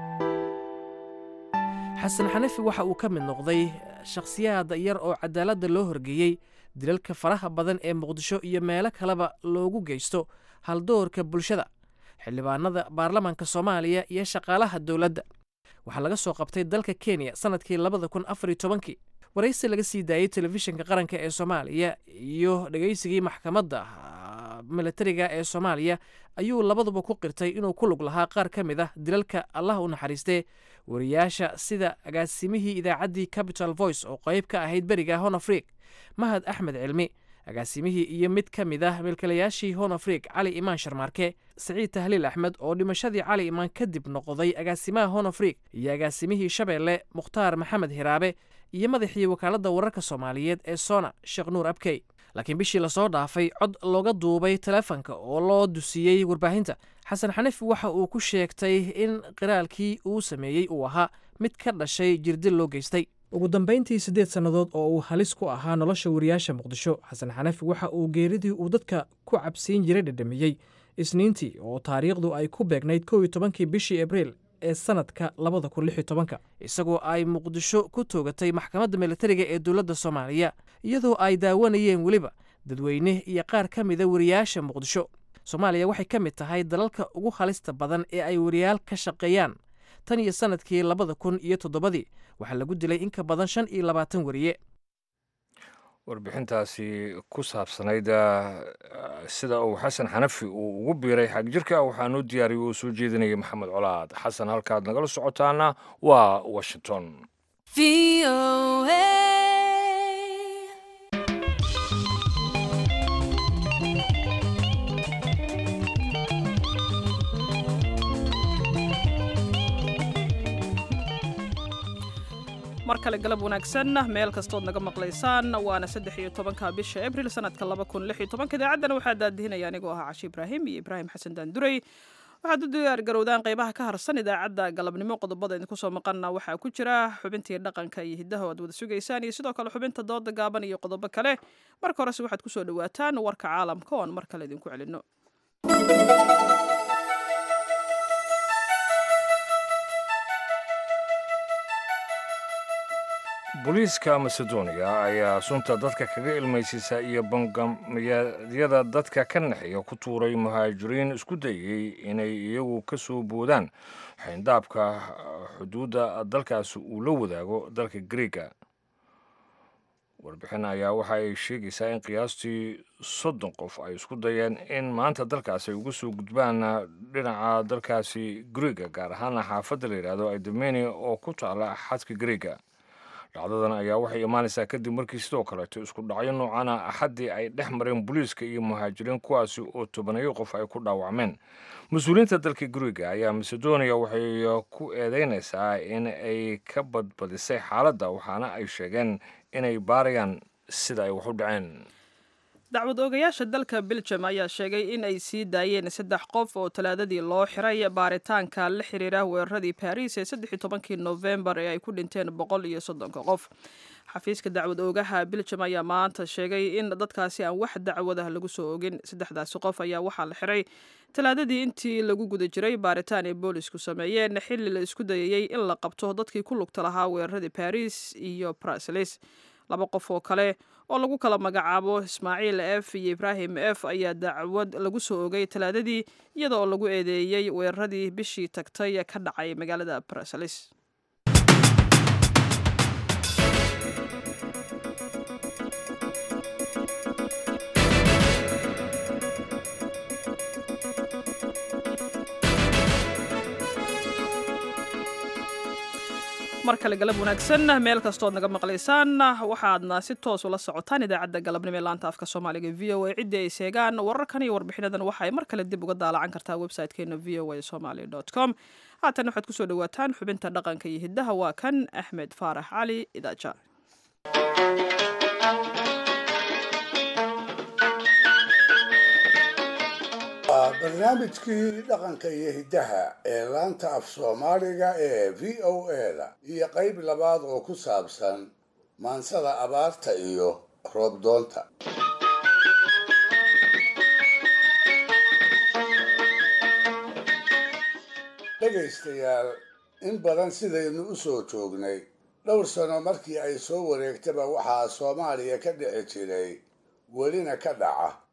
xasan xanafi waxa uu ka mid noqday shakhsiyaad yar oo cadaaladda loo horgeeyey dilalka faraha badan ee muqdisho iyo meelo kaleba loogu geysto haldoorka bulshada xildhibaanada baarlamaanka soomaaliya iyo shaqaalaha dowladda waxaa laga soo qabtay dalka kenya sannadkii labada kun afariyo tobankii waraysi laga sii daayey telefishinka qaranka ee soomaaliya iyo dhegaysigii maxkamadda militariga ee soomaaliya ayuu labaduba ku qirtay inuu ku lug lahaa qaar ka mid ah dilalka allah u naxariistee wariyaasha sida agaasimihii idaacaddii capital voice oo qayb ka ahayd beriga honafriik mahad axmed cilmi agaasimihii iyo mid ka mid ah milkilayaashii honafriik cali imaan sharmaarke siciid tahliil axmed oo dhimashadii cali imaan kadib noqday agaasimaha honafriik iyo agaasimihii shabeelle mukhtaar maxamed hiraabe iyo madaxii wakaaladda wararka soomaaliyeed ee sona sheekh nuur abkey laakiin bishii lasoo dhaafay cod looga duubay teleefanka oo loo dusiyey warbaahinta xasan xaniif waxa uu ku sheegtay in qiraalkii uu sameeyey uu ahaa mid ka dhashay jirdil loo geystay ugu dambayntii siddeed sannadood oo uu halis ku ahaa nolosha wariyaasha muqdisho xasan xanafi waxa uu geeridii uu dadka ku cabsiin jiray dhedhamiyey isniintii oo taariikhdu ay ku beegnayd kow iyo tobankii bishii abriil ee sanadka labada kun lix iyo tobanka isagoo ay muqdisho ku toogatay maxkamadda militariga ee dowladda soomaaliya iyadoo ay daawanayeen weliba dadweyne iyo qaar ka mida wariyaasha muqdisho soomaaliya waxay ka mid tahay dalalka ugu halista badan ee ay wariyaal ka shaqeeyaan tan iyo sannadkii labada kun iyo toddobadii waxaa lagu dilay in ka badan shan iyo labaatan wariye warbixintaasi ku saabsanayd sida uu xasan xanafi uu ugu biiray xagjirka waxaanuu diyaariyey uu soo jeedinayay maxamed colaad xasan halkaad nagala socotaana waa washington mar kale galab wanaagsan meel kastood naga maqlaysaan waana saddex iyo tobanka bisha abril sanadka laba kun lix iyo tobanka idaacaddana waxaa daadihinaya anigoo ahaa cashi ibraahim iyo ibraahim xasan daandurey waxaad u diyaar garowdaan qaybaha ka harsan idaacadda galabnimo qodobada idinku soo maqanna waxaa ku jira xubintii dhaqanka iyo hiddaha o aad wada sugaysaan iyo sidoo kale xubinta dooda gaaban iyo qodobo kale marka horese waxaad kusoo dhawaataan warka caalamka oo aan mar kale idinku celinno booliiska macedonia ayaa sunta dadka kaga ilmaysiisa iyo bangamyaadyada dadka ka naxiya ku tuuray muhaajiriin isku dayey inay iyagu ka soo boodaan xayndaabka xuduudda dalkaasi uu la wadaago dalka griega warbixin ayaa waxa ay sheegaysaa in qiyaastii soddon qof ay isku dayeen in maanta dalkaasi ay uga soo gudbaan dhinaca dalkaasi griega gaar ahaana xaafadda la yidhaahdo idemenia oo ku taala xadka griega dhacdadan ayaa waxay imaanaysaa kadib markii sidoo kaleeto isku dhacyo noocana axaddii ay dhex mareen booliiska iyo muhaajiriin kuwaasi oo tobanayo qof ay ku dhaawacmeen mas-uuliyiinta dalka guriga ayaa macedonia waxay ku eedeynaysaa in ay ka badbadisay xaaladda waxaana ay sheegeen inay baarayaan sida ay wax u dhaceen dacwad oogayaasha dalka belgium ayaa sheegay in ay sii daayeen saddex qof oo talaadadii loo xiray baaritaanka la xiriira weeraradii baris ee saddex iyo tobankii novembar ee ay ku dhinteen boqol iyo soddonka qof xafiiska dacwad oogaha belgium ayaa maanta sheegay in dadkaasi aan wax dacwadah lagu soo ogin saddexdaasi qof ayaa waxaa la xiray talaadadii intii lagu guda jiray baaritaan ay boolisku sameeyeen xilli la isku dayayey in la qabto dadkii ku lugta lahaa weeraradii baris iyo brasilis laba qof oo kale oo lagu kala magacaabo ismaaciil f iyo ibraahim f ayaa dacwad lagu soo ogay talaadadii iyada oo lagu eedeeyey weeraradii bishii tagtay ka dhacay magaalada brasilis mar kale galab wanaagsan meel kastood naga maqlaysaan waxaadna si toos ula socotaan idaacadda galabnimo ee laanta afka soomaaliga v o a ciddii ay seegaan wararkan iyo warbixinadan waxa ay mar kale dib uga daalacan kartaa website-keena v o a somaly com haatan waxaad kusoo dhawaataan xubinta dhaqanka iyo hiddaha waa kan axmed faarax cali idaaja waa barnaamijkii dhaqanka iyo hiddaha ee laanta af soomaaliga ee v o a-da iyo qayb labaad oo ku saabsan maansada abaarta iyo roobdoonta dhegaystayaal in badan sidaynu u soo joognay dhowr sano markii ay soo wareegtaba waxaa soomaaliya ka dhici jiray welina ka dhaca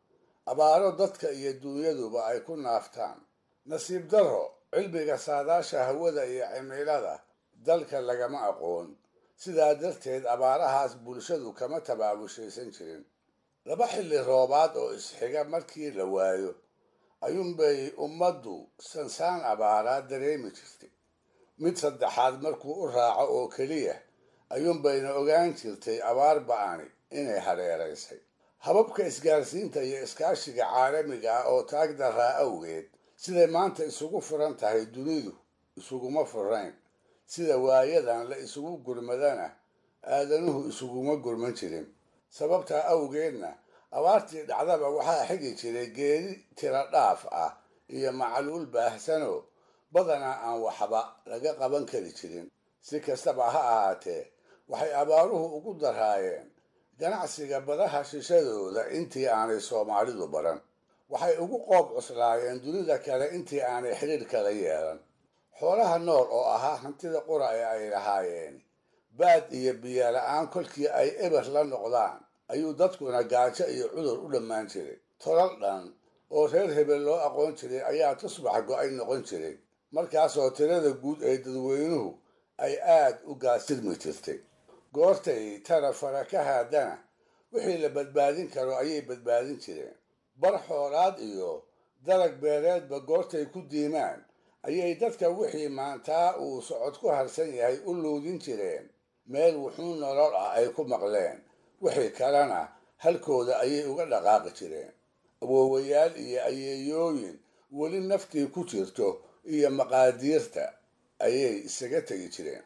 abaaro dadka iyo dunyaduba ay ku naaftaan nasiib darro cilmiga saadaasha hawada iyo cimilada dalka lagama aqoon sidaa darteed abaarahaas bulshadu kama tabaabushaysan jirin laba xilli roobaad oo isxiga markii la waayo ayuunbay ummaddu sansaan abaaraa dareemi jirtay mid saddexaad markuu u raaco oo keliya ayuunbayna ogaan jirtay abaar ba-ani inay hareeraysay hababka isgaarsiinta iyo iskaashiga caalamiga ah oo taag daraa awgeed siday maanta isugu furan tahay dunidu isuguma furayn sida waayadan la isugu gurmadana aadanuhu isuguma gurman jirin sababtaa awgeedna abaartii dhacdaba waxaa xigi jiray geeri tiro dhaaf ah iyo macluul baahsanoo badanaa aan waxba laga qaban kari jirin si kastaba ha ahaatee waxay abaaruhu ugu daraayeen ganacsiga badaha shishadooda intii aanay soomaalidu baran waxay ugu qoob cuslaayeen dunida kale intii aanay xidhiir kala yeelan xoolaha nool oo ahaa hantida qura ee ay lahaayeen baad iyo biyo la-aan kolkii ay eber la noqdaan ayuu dadkuna gaajo iyo cudur u dhammaan jiray tolal dhan oo reer hebel loo aqoon jiray ayaa tusbax go-ay noqon jiray markaasoo tirada guud ee dadweynuhu ay aad u gaasirmi jirtay goortay tara fara ka haadana wixii la badbaadin karo ayay badbaadin jireen bar xoolaad iyo dalag beereedba goortay ku diimaan ayay dadka wixii maantaa uu socod ku harsan yahay u luudin jireen meel wuxuu nolol ah ay ku maqleen wixii kalena halkooda ayay uga dhaqaaqi jireen awoowayaal iyo ayeeyooyin weli naftii ku jirto iyo maqaadiirta ayay isaga tegi jireen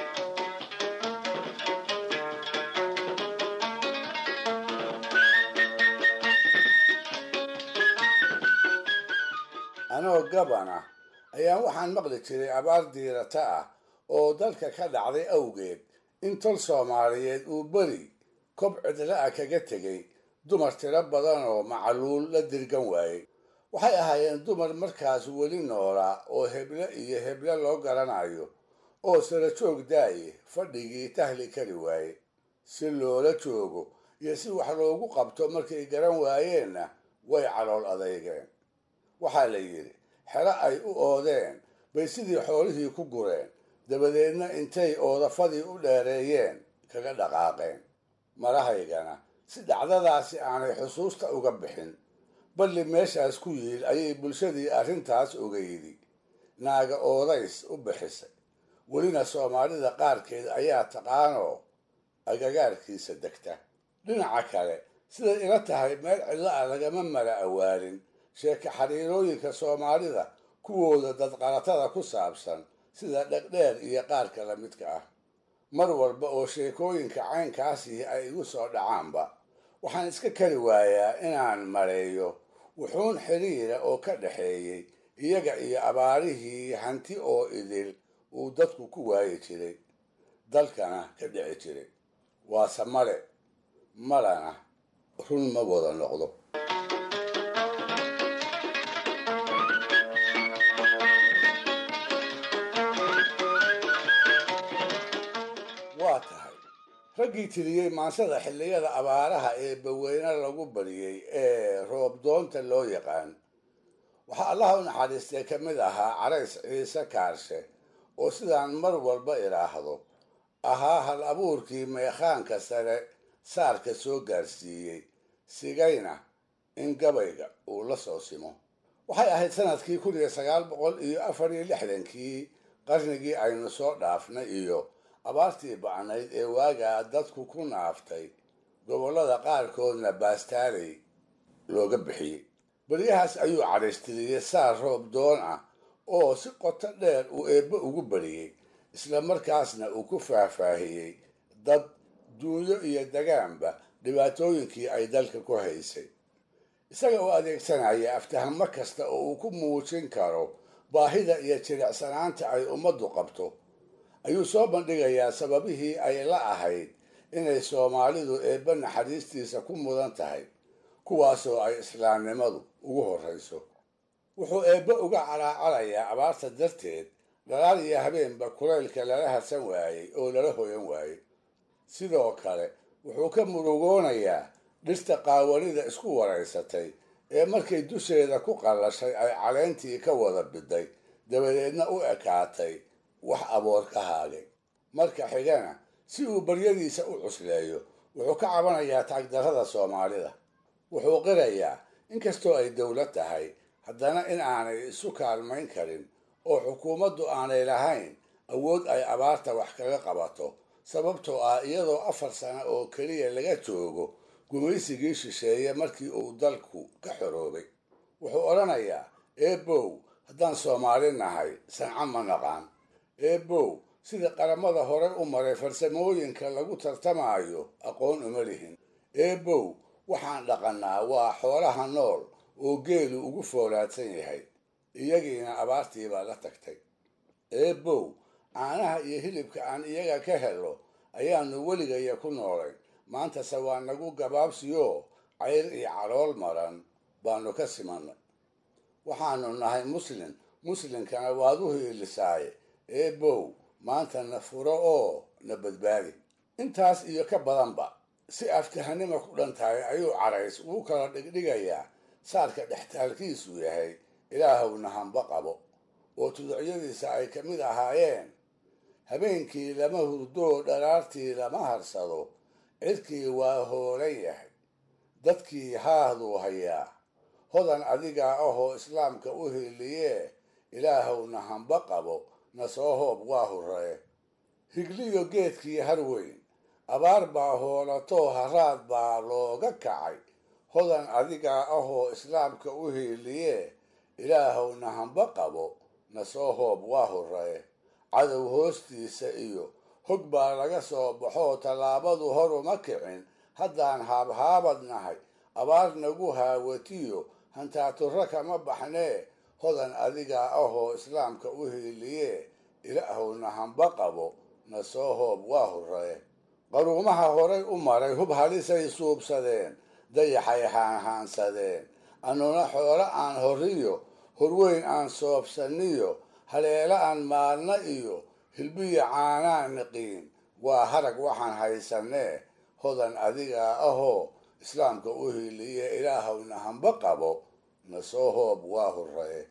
anoo gabana ayaan waxaan maqli jiray abaar diirata ah oo dalka ka dhacday awgeed in tol soomaaliyeed uu beri kob cidla ah kaga tegay dumar tiro badan oo macluul la dirgan waayey waxay ahaayeen dumar markaas weli noolaa oo heble iyo heble loo garanayo oo sara joog daaye fadhigii tahli kari waaye si loola joogo iyo si wax loogu qabto markay garan waayeenna way calool adeygeen waxaa la yidhi xero ay u oodeen bay sidii xoolihii ku gureen dabadeedna intay oodafadii u dheereeyeen kaga dhaqaaqeen marahaygana si dhacdadaasi aanay xusuusta uga bixin balli meeshaas ku yiil ayay bulshadii arrintaas ogeydi naaga oodays u bixisay welina soomaalida qaarkeed ayaa taqaanoo agagaarkiisa degta dhinaca kale siday ila tahay meel cidlo ah lagama mala awaalin sheeke xiriirooyinka soomaalida kuwooda dadqalatada ku saabsan sida dhegdheer iyo qaarka la midka ah mar walba oo sheekooyinka caynkaasii ay igu soo dhacaanba waxaan iska kari waayaa inaan mareeyo wuxuun xiriira oo ka dhaxeeyey iyaga iyo abaarihii hanti oo idil uu dadku ku waayi jiray dalkana ka dhici jiray waase male malana run ma wada noqdo waa tahay raggii tiriyey maansada xilliyada abaaraha ee baweyne lagu bariyey ee roobdoonta loo yaqaan waxaa allaha u naxariistay ka mid ahaa carays ciise kaarshe oo sidaan mar walba idhaahdo ahaa hal abuurkii meekhaanka sare saarka soo gaarsiiyey sigayna in gabayga uu la soo simo waxay ahayd sanadkii kun iyo sagaal boqol iyo afar iyo lixdankii qarnigii aynu soo dhaafnay iyo abaartii bacnayd ee waagaa dadku ku naaftay gobollada qaarkoodna baastaaley looga bixiyey beryahaas ayuu cadhaystiriyey saar roob doon ah oo si qoto dheer uu eebbe ugu bariyey isla markaasna uu ku faahfaahiyey dad duunyo iyo dagaanba dhibaatooyinkii ay dalka ku haysay isaga oo adeegsanaya aftahamo kasta oo uu ku muujin karo baahida iyo jilicsanaanta ay ummaddu qabto ayuu soo bandhigayaa sababihii ay la ahayd inay soomaalidu eebbe naxariistiisa ku mudan tahay kuwaasoo ay islaamnimadu ugu horrayso wuxuu eebbe uga calaacalayaa abaarta darteed dhalaal iyo habeenba kulaylka lala harsan waayey oo lala hoyan waayey sidoo kale wuxuu ka murugoonayaa dhirta qaawanida isku waraysatay ee markay dusheeda ku qallashay ay caleentii ka wada biday dabadeedna u ekaatay wax aboor ka haagay marka xigana si uu baryadiisa u cusleeyo wuxuu ka cabanayaa taagdarrada soomaalida wuxuu qirayaa inkastoo ay dowlad tahay haddana in aanay isu kaalmayn karin oo xukuumaddu aanay lahayn awood ay abaarta wax kaga qabato sababtoo ah iyadoo afar sano oo keliya laga joogo gumaysigii shisheeye markii uu dalku ka xoroobay wuxuu odhanayaa eebow haddaan soomaali nahay sanco ma naqaan eebow sida qaramada hore u maray farsamooyinka lagu tartamaayo aqoon uma lihin eebow waxaan dhaqannaa waa xoolaha nool oo geelu ugu foolaadsan yahay iyagiina abaartii baa la tagtay eebow caanaha iyo hilibka aan iyaga ka helo ayaanu weligaya ku noolayn maantase waa nagu gabaabsiyoo cayr iyo calool maran baanu ka simannay waxaanu nahay muslin muslinkana waad u hiilisaaye eebow maanta na furo oo na badbaadi intaas iyo ka badanba si aftahanima ku dhan tahay ayuu carays wuu kala dhigdhigayaa saarka dhextaalkiisu yahay ilaahowna hamba qabo oo tuducyadiisa ay ka mid ahaayeen habeenkii lama hurdoo dharaartii lama harsado cirkii waa hoolan yahay dadkii haahduu hayaa hodan adigaa ahoo islaamka u hiiliyee ilaahowna hamba qabo na soo hoob waa hurree higliyo geedkii harweyn abaar baa hoolatoo haraad baa looga kacay hodan adigaa ahoo islaamka u hiiliyee ilaahowna hamba qabo na soo hoob waa hurree cadow hoostiisa iyo hog baa laga soo baxoo tallaabadu horuma kicin haddaan haabhaabad nahay abaar nagu haawatiyo hantaaturro kama baxnee hodan adigaa ahoo islaamka u hiiliyee ilaahowna hamba qabo na soo hoob waa hurree qaruumaha horay u maray hub halisay suubsadeen dayaxay haanhaansadeen annuna xoolo aan horiyo horweyn aan soobsaniyo haleelo aan maalna iyo hilbiya caanaan niqiin waa harag waxaan haysanee hodan adigaa ahoo islaamka u hiiliye ilaahowna hamba qabo na soo hoob waa hurree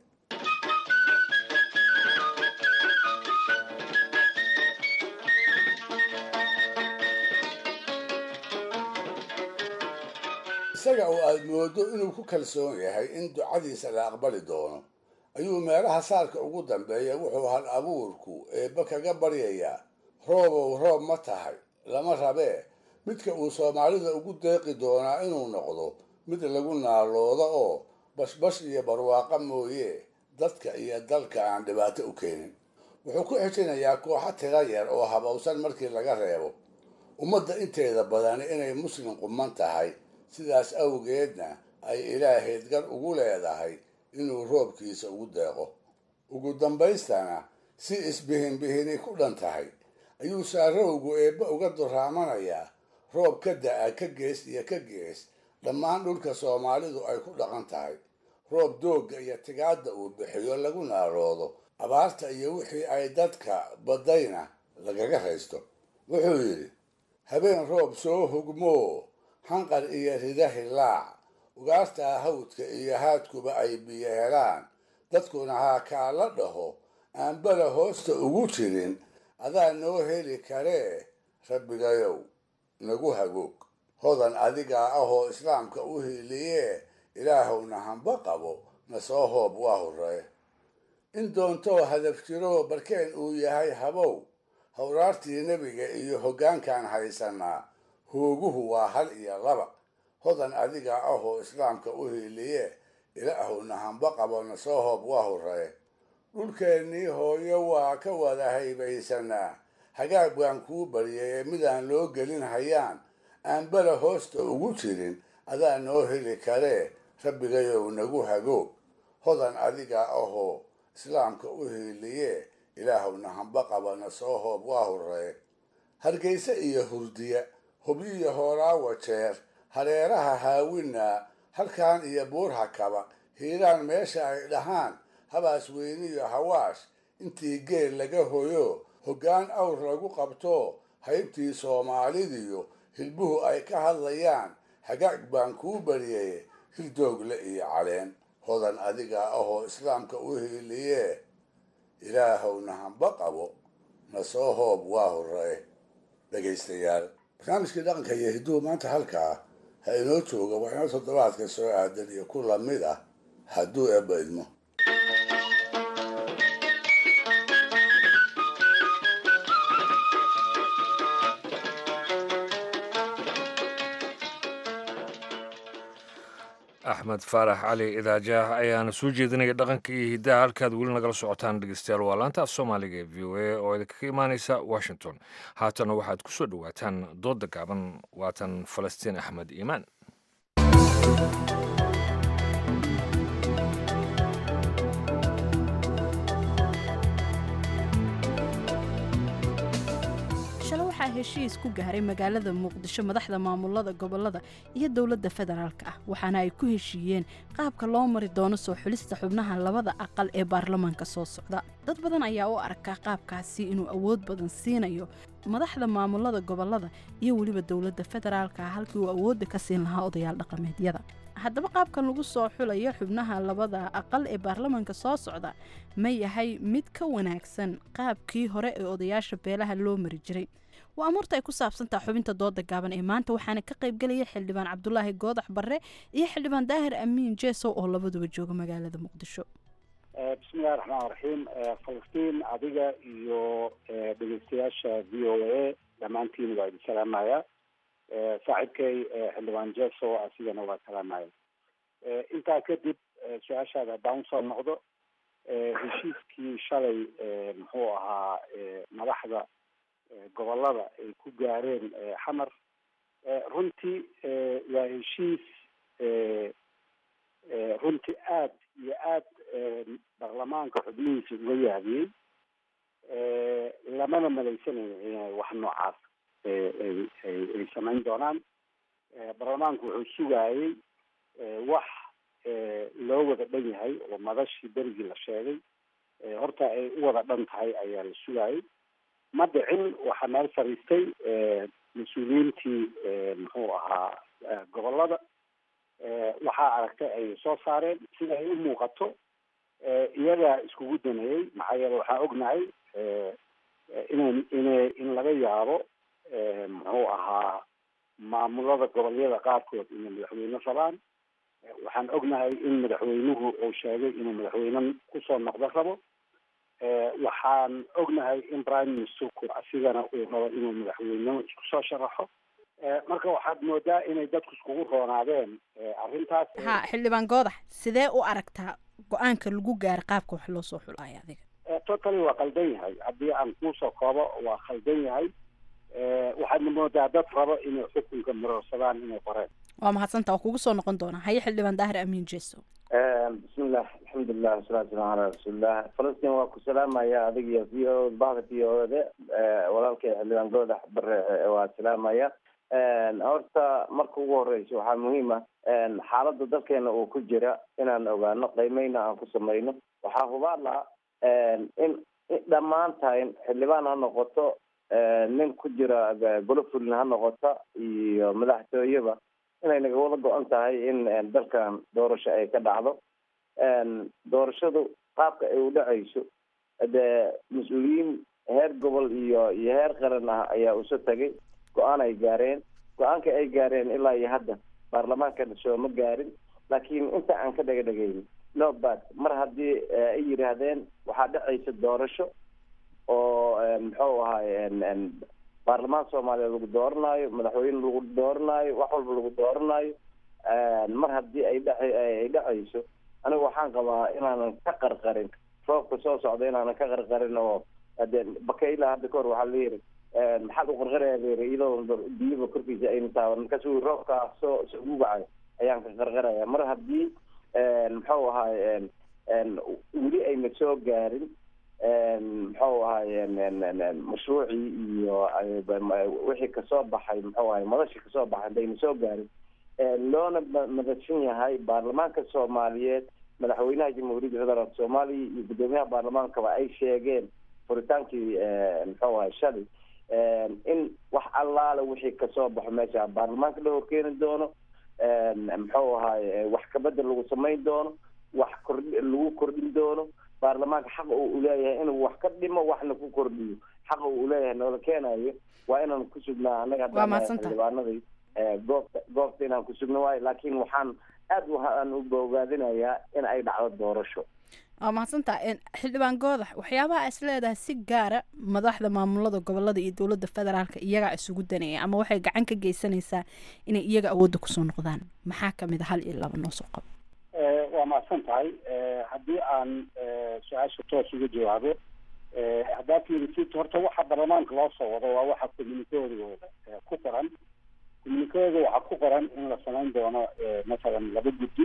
isaga oo aad moodo inuu ku kalsoon yahay in ducadiisa la aqbali doono ayuu meelaha saarka ugu dambeeya wuxuu hal abuurku eebba kaga baryayaa roobow roob ma tahay lama rabee midka uu soomaalida ugu deeqi doonaa inuu noqdo mid lagu naaloodo oo bashbash iyo barwaaqo mooye dadka iyo dalka aan dhibaato u keenin wuxuu ku xijinayaa kooxo tira yar oo habowsan markii laga reebo ummadda inteeda badani inay muslim quman tahay sidaas awgeedna ay ilaahayd gar ugu leedahay inuu roobkiisa ugu deeqo ugu dambaystana si isbihinbihini ku dhan tahay ayuu saarowgu eebba uga duraamanayaa roob ka da-a ka gees iyo ka gees dhammaan dhulka soomaalidu ay ku dhaqan tahay roob doogga iyo tigaadda uu bixiyo lagu naaloodo abaarta iyo wixii ay dadka baddayna lagaga haysto wuxuu yidhi habeen roob soo hugmoo hanqar iyo rida hilaac ugaartaa hawdka iyo haadkuba ay biyo helaan dadkuna haa kaa la dhaho aan bala hoosta ugu jirin adaa noo heli karee rabbigayow nagu hagoog hodan adigaa ahoo islaamka u hiiliyee ilaahowna hamba qabo na soo hoob waa horree in doontoo hadaf jiroo barkeen uu yahay habow hawraartii nebiga iyo hoggaankaan haysanaa hooguhu waa hal iyo laba hodan adiga ahoo islaamka u hiiliye ilaahowna hamba qabo na soo hoob waa horree dhulkeennii hooyo waa ka wada haybaysanaa hagaag baan kuu baryay ee midaan loo gelin hayaan aan bala hoosta ugu jirin adaa noo heli karee rabbigayow nagu hagoog hodan adiga ahoo islaamka u hiiliye ilaahowna hamba qaba na soo hoob waa horree hargayse iyo hurdiya hubyiyo hoolaawa jeer hareeraha haawinaa halkaan iyo buurha kaba hiiraan meesha ay dhahaan habaas weyniyo hawaash intii geel laga hoyo hoggaan awr lagu qabto haybtii soomaalidiyo hilbuhu ay ka hadlayaan hagaag baan kuu baryaye hirdoogle iyo caleen hodan adiga ahoo islaamka u hiiliyee ilaahowna hamba qabo na soo hoob waa horee dhegaystayaal barnaamijkii dhaqanka iyo hidduhu maanta halkaa ha inoo jooga waa inoo toddobaadka soo aadan iyo ku lamid ah hadduu eebba idmo axmed faarax cali idaajaah ayaana soo jeedinaya dhaqanka iyo hiddaha halkaad weli nagala socotaan dhegeystayaal waa laanta af soomaaliga ee v o a oo idinkaga imaaneysa washington haatana waxaad ku soo dhowaataan doodda gaaban waatan falastiin axmed iimaan shale waxaa heshiis ku gaaray magaalada muqdisho madaxda maamulada gobolada iyo dowladda federaalka ah waxaana ay ku heshiiyeen qaabka loo mari doono soo xulista xubnaha labada aqal ee baarlamaanka soo socda dad badan ayaa u arkaa qaabkaasi inuu awood badan siinayo madaxda maamulada gobolada iyo weliba dowladda federaalka ah halkii uu awoodda ka siin lahaa odayaal dhaqameedyada haddaba qaabkan lagu soo xulayo xubnaha labada aqal ee baarlamaanka soo socda ma yahay mid ka wanaagsan qaabkii hore ee odayaasha beelaha loo mari jiray waa amuurta ay ku saabsantaha xubinta dooda gaaban ee maanta waxaana ka qaybgelaya xildhibaan cabdulaahi goodax barre iyo xildhibaan daahir amiin jeesow oo labaduba jooga magaalada muqdisho bismillahi raxmaan raxiim falastiin adiga iyo dhegeystayaasha v o a dhammaantiin waa idin salaamaya saaxiibkay xildhibaan jeso asigana waa salaamaya intaa kadib su-aashaada haddaan usoo noqdo heshiiskii shalay muxuu ahaa madaxda gobolada ay ku gaareen xamar runtii waa heshiis runtii aad iyo aad baarlamaanka xubnihiisa uga yaabiyey lamana malaysanayo inay wax noocaas ay samayn doonaan baarlamaanku wuxuu sugayey wax loo wada dhan yahay oo madashii berigii la sheegay horta ay u wada dhan tahay ayaa la sugayey ma dhicin waxaa meel fadhiistay mas-uuliyiintii muxuu ahaa gobolada waxaa aragtay ay soo saareen sida ay u muuqato iyagaa iskugu daneeyey maxaa yeele waxaan ognahay ina ina in laga yaabo muxuu ahaa maamulada gobolyada qaarkood inay madaxweyne rabaan waxaan ognahay in madaxweynuhu uu sheegay inuu madaxweyne kusoo noqdo rabo waxaan ognahay in prime ministerku asigana uu rabo inuu madaxweynimo isku soo sharaxo marka waxaad moodaa inay dadku iskugu roonaadeen arrintaas ha xildhibaan goodax sidee u aragtaa go-aanka lagu gaaray qaabka wax loo soo xulaayo adiga totally waa qaldan yahay haddii aan kuusoo koobo waa khaldan yahay waxaadna moodaa dad rabo inay xukunka maroorsadaan inay qoreen waa mahadsanta waa kugu soo noqon doonaa haye xildhibaan daahir amiin jeeso bismillah alxamdulilah wasalaatu wasalaamu calaa rasuulillah falastiin waa ku salaamaya adiga iyo v o bahda v o de walaalkay xildhibaan goodax bare waa salaamaya horta marka ugu horeysa waxaa muhiim ah xaaladda dalkeena uu ku jira inaan ogaano qiimeyna aan ku samayno waxaa hubaal ah in dhammaantayn xildhibaan ha noqoto nin ku jira golo fulin ha noqota iyo madaxtooyeba inay naga wada go-an tahay in dalkan doorasho ay ka dhacdo doorashadu qaabka ay u dhacayso dee mas-uuliyiin heer gobol iyo iyo heer qaran ah ayaa uso tagay go-aan ay gaareen go-aanka ay gaareen ilaa iyo hadda baarlamaankana sooma gaarin laakiin inta aan ka dhega dhegayni no bad mar haddii ay yidhaahdeen waxaa dhacaysa doorasho oo muxuu ahaay baarlamaan soomaaliya lagu dooranaayo madaxweyne lagu dooranaayo wax walba lagu dooranaayo mar haddii ay dha ay dhacayso aniga waxaan qabaa inaanan ka qarqarin roobka soo socda inaanan ka qarqarin oo de bakayla hadda kahor waxaa layiri maxaad u qarqaraya layiri iyadoo biyaba korkiisa ayna taaban markaasu roobkaa soo soo ugacayo ayaan ka qarqaraya mar haddii muxuu ahaay weli ayna soo gaarin muxuu ahaay mashruucii iyo wixii kasoo baxay muxuu ahay madashii kasoo baxay hadayna soo gaarin loona madadsan yahay baarlamaanka soomaaliyeed madaxweynaha jamhuuriyadda federaalk soomaaliya iyo guddoomiyaha baarlamaankaba ay sheegeen furitaankii muxuu ahay shalay in wax allaale wixii kasoo baxo meesha baarlamaanka la horkeeni doono muxuu ahaay wax kabedel lagu samayn doono wax kordh lagu kordhin doono baarlamaanka xaqa uu uleeyahay inuu wax ka dhimo waxna ku kordhiyo xaqa uu uleeyahay noola keenayo waa inaan ku sugnaa annaga Waa mahadsantahay. xildhibaanadii goobta goobta inaan ku sugno waayo laakiin waxaan aad waxaan u bogaadinayaa in ay dhacdo doorasho waa mahadsantaa xildhibaan goodax waxyaabaha is leedahay si gaara madaxda maamulada gobolada iyo dowladda federaalka iyagaa isugu danaya ama waxay gacan ka geysanaysaa inay iyaga awoodda kusoo noqdaan maxaa kamid a hal iyo laba noo soo qabo Eh, waa mahadsan tahay Eh, haddii aan eh, su-aasha toos uga jawaabo eh, haddaad fiirisid horta waxa baarlamaanka loo soo wado waa waxa communikeodooda eh, ku qoran communikeoda waxaa ku qoran in la samayn doono eh, masalan laba guddi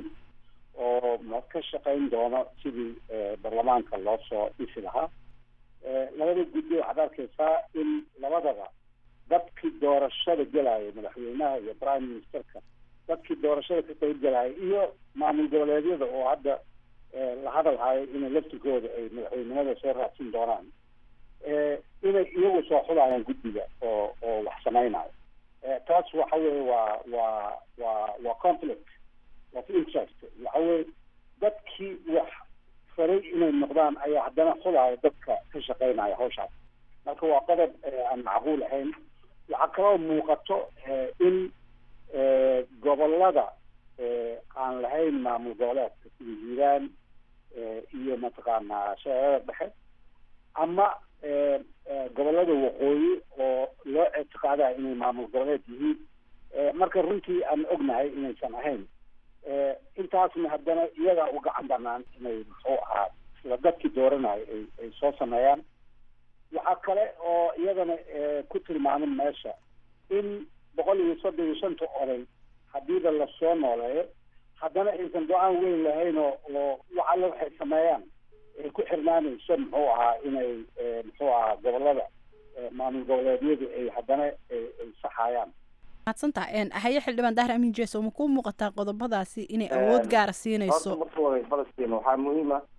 oo ma ka shaqayn doono sidii eh, baarlamaanka loo soo dhisi lahaa Eh, labada guddi waxaad arkaysaa in labadaba dadkii doorashada gelaya madaxweynaha iyo prime ministerka dadkii doorashada ka qayb galaya iyo maamul goboleedyada oo hadda eh, la hadal hayo inay laftirkooda ay madaxweynimada soo raadsin doonaan eh, inay iyagu soo xulayaan guddiga oo oo wax samaynayo Eh, taas waxa weye waa waa waa waa conflict of interest waxa weye dadkii wax faray inay noqdaan ayaa haddana xulaya dadka ka shaqeynaya hawshaas marka waa qodob eh, aan macquul ahayn waxaa kaloo muuqato eh, in eh, gobolada eh, aan lahayn maamul goboleedka sida hiiraan eh, iyo mataqaanaa shabeellada dhexe ama eh, eh, gobolada waqooyi oo loo ictiqaadayo inay maamul goboleed yihiin eh, marka runtii aan ognahay inaysan ahayn eh, intaasna haddana iyagaa u gacan banaan inay muxuu ahaa isla dadkii dooranayo ay ay soo sameeyaan waxaa kale oo iyadana eh, ku tilmaamin meesha in boqol iyo soddon iyo shanta oday hadiiba lasoo nooleeyo haddana aysan go-aan weyn lahayn oo oo wax alle waxay sameeyaan ay ku xirnaanayso muxuu ahaa inay eh, muxuu ahaa gobolada eh, maamul goboleedyadu ay haddana ay ay saxayaan mahadsantaa haye xildhibaan dahir amiin jeeso ma kuu muuqataa qodobadaasi inay awood gaara horta siinayso marka hore falastiin waxaa muhiim ah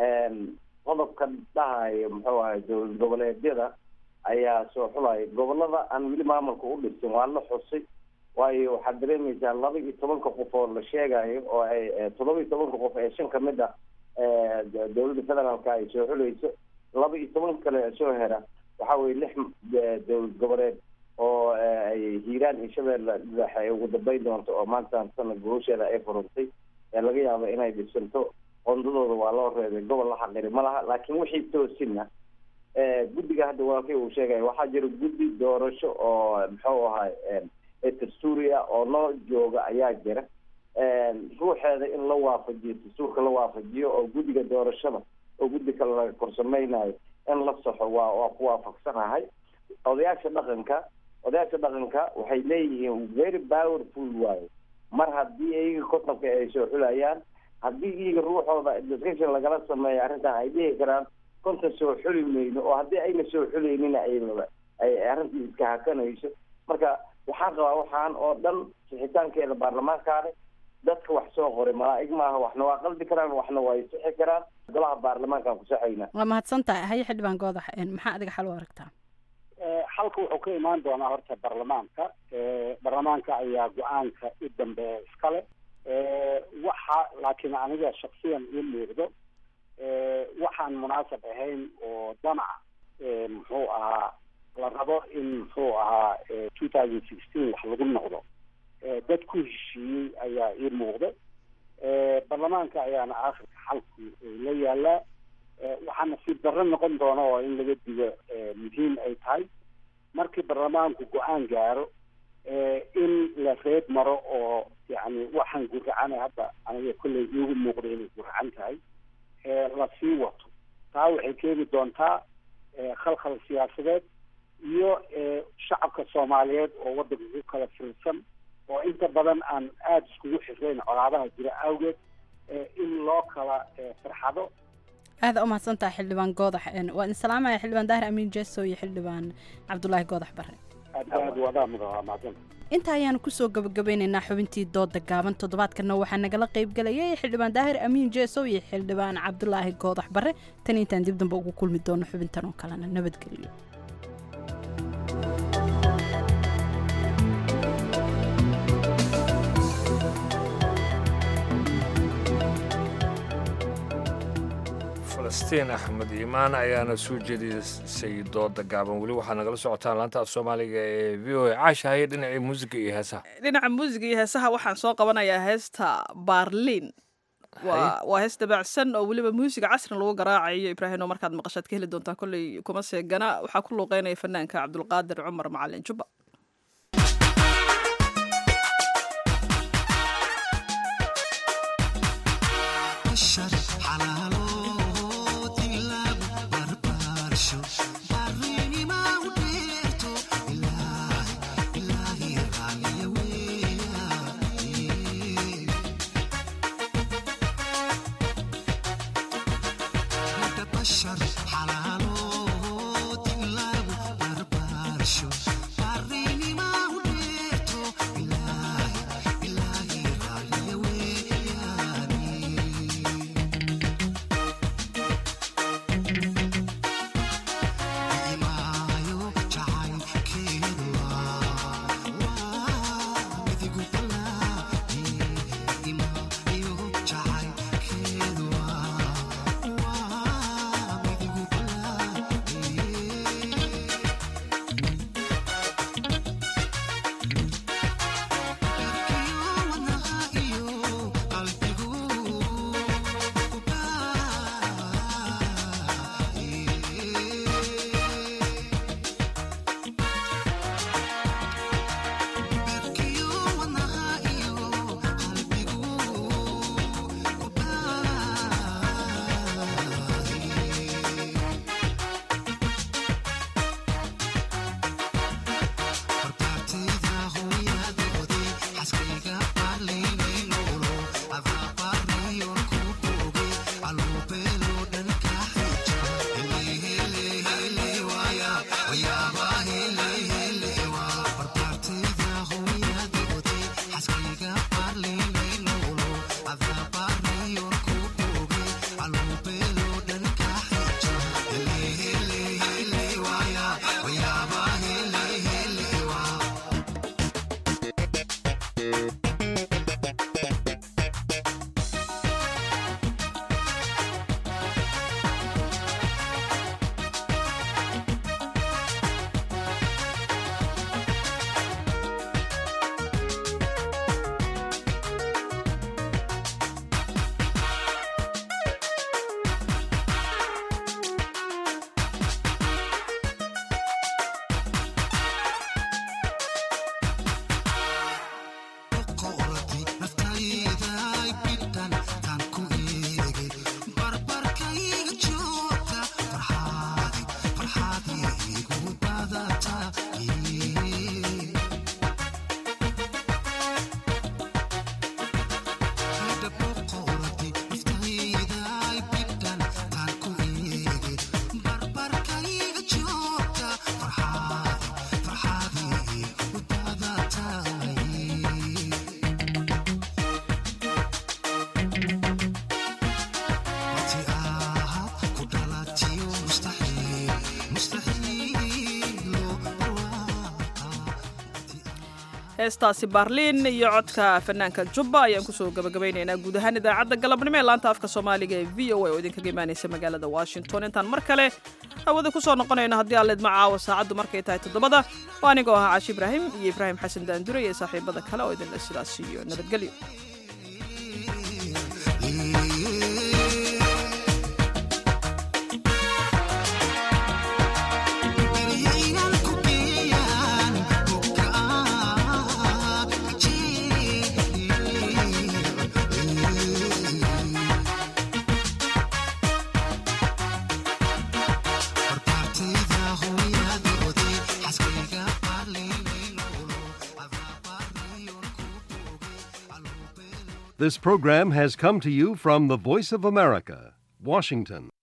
qodobka dhahayo muxuu ahay dowlad goboleedyada ayaa soo xulaya gobolada aan weli maamulka u dhisin waa la xusay waayo waxaad dareemaysaa laba iyo tobanka qof oo la sheegayo oo ay eh, toddoba iyo tobanka qof ee shan kamid ah eh, d- dowladda federaalka ay soo xulayso laba iyo toban kale ee soo hera waxa weye lix eh, dowlad goboleed oo eh, ay hiiraan iyo shabeelle dhexe ay ugu dambeyn doonto oo maanta sana guusheeda ay furantay ee laga yaabo inay dhisanto qondadooda waa loo reebay gobol la xaqiri ma laha laakiin wixii toosina eh, guddiga hadda walaalkay uu sheegaya waxaa jira guddi doorasho oo muxuu ahay ee dastuuri ah oo noo jooga ayaa jira ruuxeeda in la waafajiyo dastuurka la waafajiyo oo guddiga doorashada oo guddi kale laga korsameynayo in la saxo waa waa ku waafaqsanahay odayaasha dhaqanka odayaasha dhaqanka waxay leeyihiin very powerful waaye mar haddii iyaga kotonka ay soo xulayaan haddii iyaga ruuxooda discussion lagala sameeyo arrintan ay dhihi karaan konton soo xuli mayno oo haddii ayna soo xuleynina ay ay arrintii iska hakanayso marka waxaan qabaa waxaan oo dhan sixitaankeeda baarlamaankaane dadka wax soo qoray malaa'ig maaha waxna waa qalbi karaan waxna waa sixi karaan golaha baarlamaankaan ku saxayna waa mahadsantahay haye xildhibaan goodax maxaa adiga xal u aragtaa Eh, xalka wuxuu ka imaan doonaa horta baarlamaanka Eh, baarlamaanka ayaa go-aanka u dambeeya iskale Eh, waxa laakiin aniga shaksiyan ii muuqdo eh, waxaan munaasab ahayn oo danac eh, muxuu ahaa la rabo in muxuu ahaa two thousand sixteen wax lagu noqdo Eh, dad ku heshiiyey ayaa ii muuqda Eh, baarlamaanka ayaana aakhirka xalku eh, la yaalaa Eh, waxaa nasiib darro noqon doona oo in laga digo eh, muhiim ay tahay markii baarlamaanku go-aan gaaro eh, in la reeb maro oo yani waxaan guracana hadda aniga kolley iigu muuqda inay guracan tahay eh, la sii wato taa waxay keeni doontaa eh, khalkhal siyaasadeed iyo eh, shacabka soomaaliyeed oo waddanka ku kala fiirsan oo inta badan aan aada iskugu xirayn colaadaha jira awgeed eh, in loo kala eh, farxado aada u mahadsantahay xildhibaan goodax waa idin salaamaya xildhibaan daahir amiin jeeso iyo xildhibaan cabdulaahi goodax bare aad aad wadaa mudaa mahadsan inta ayaanu kusoo gabagabeynaynaa xubintii dooda gaaban toddobaadkanna waxaa nagala qaybgelayay xildhibaan daahir amiin jeesow iyo xildhibaan cabdulaahi goodax bare tan intaan dib dambe ugu kulmi doono xubintan oo kalena nabadgelyo falastiin axmed iimaan ayaana soo jeedisay dooda gaaban weli waxaad nagala socotaan laanta af soomaaliga ee v o a caashahaye dhinacii muusiga iyo heesaha dhinaca muusiga iyo heesaha waxaan soo qabanayaa heesta baarliin waa waa hees dabacsan oo weliba muusiga casrin lagu garaacayo ibraahim oo markaad maqashaad ka heli doontaa kolley kuma seegana waxaa ku luuqeynaya fanaanka cabdulqaadir cumar macalin jubba heestaasi baarliin iyo codka fanaanka jubba ayaan kusoo gabagabaynaynaa guud ahaan idaacadda galabnimo ee laanta afka soomaaliga ee v o a oo idinkaga imaanaysa magaalada washington intaan mar kale hawada kusoo noqonayno haddii aalleed ma caawa saacaddu markay tahay toddobada oo anigoo ahaa caashi ibraahim iyo ibraahim xasan daandure iyo saaxiibada kale oo idinle sidaas iyo nabadgelyo This program has come to you from the Voice of America, Washington.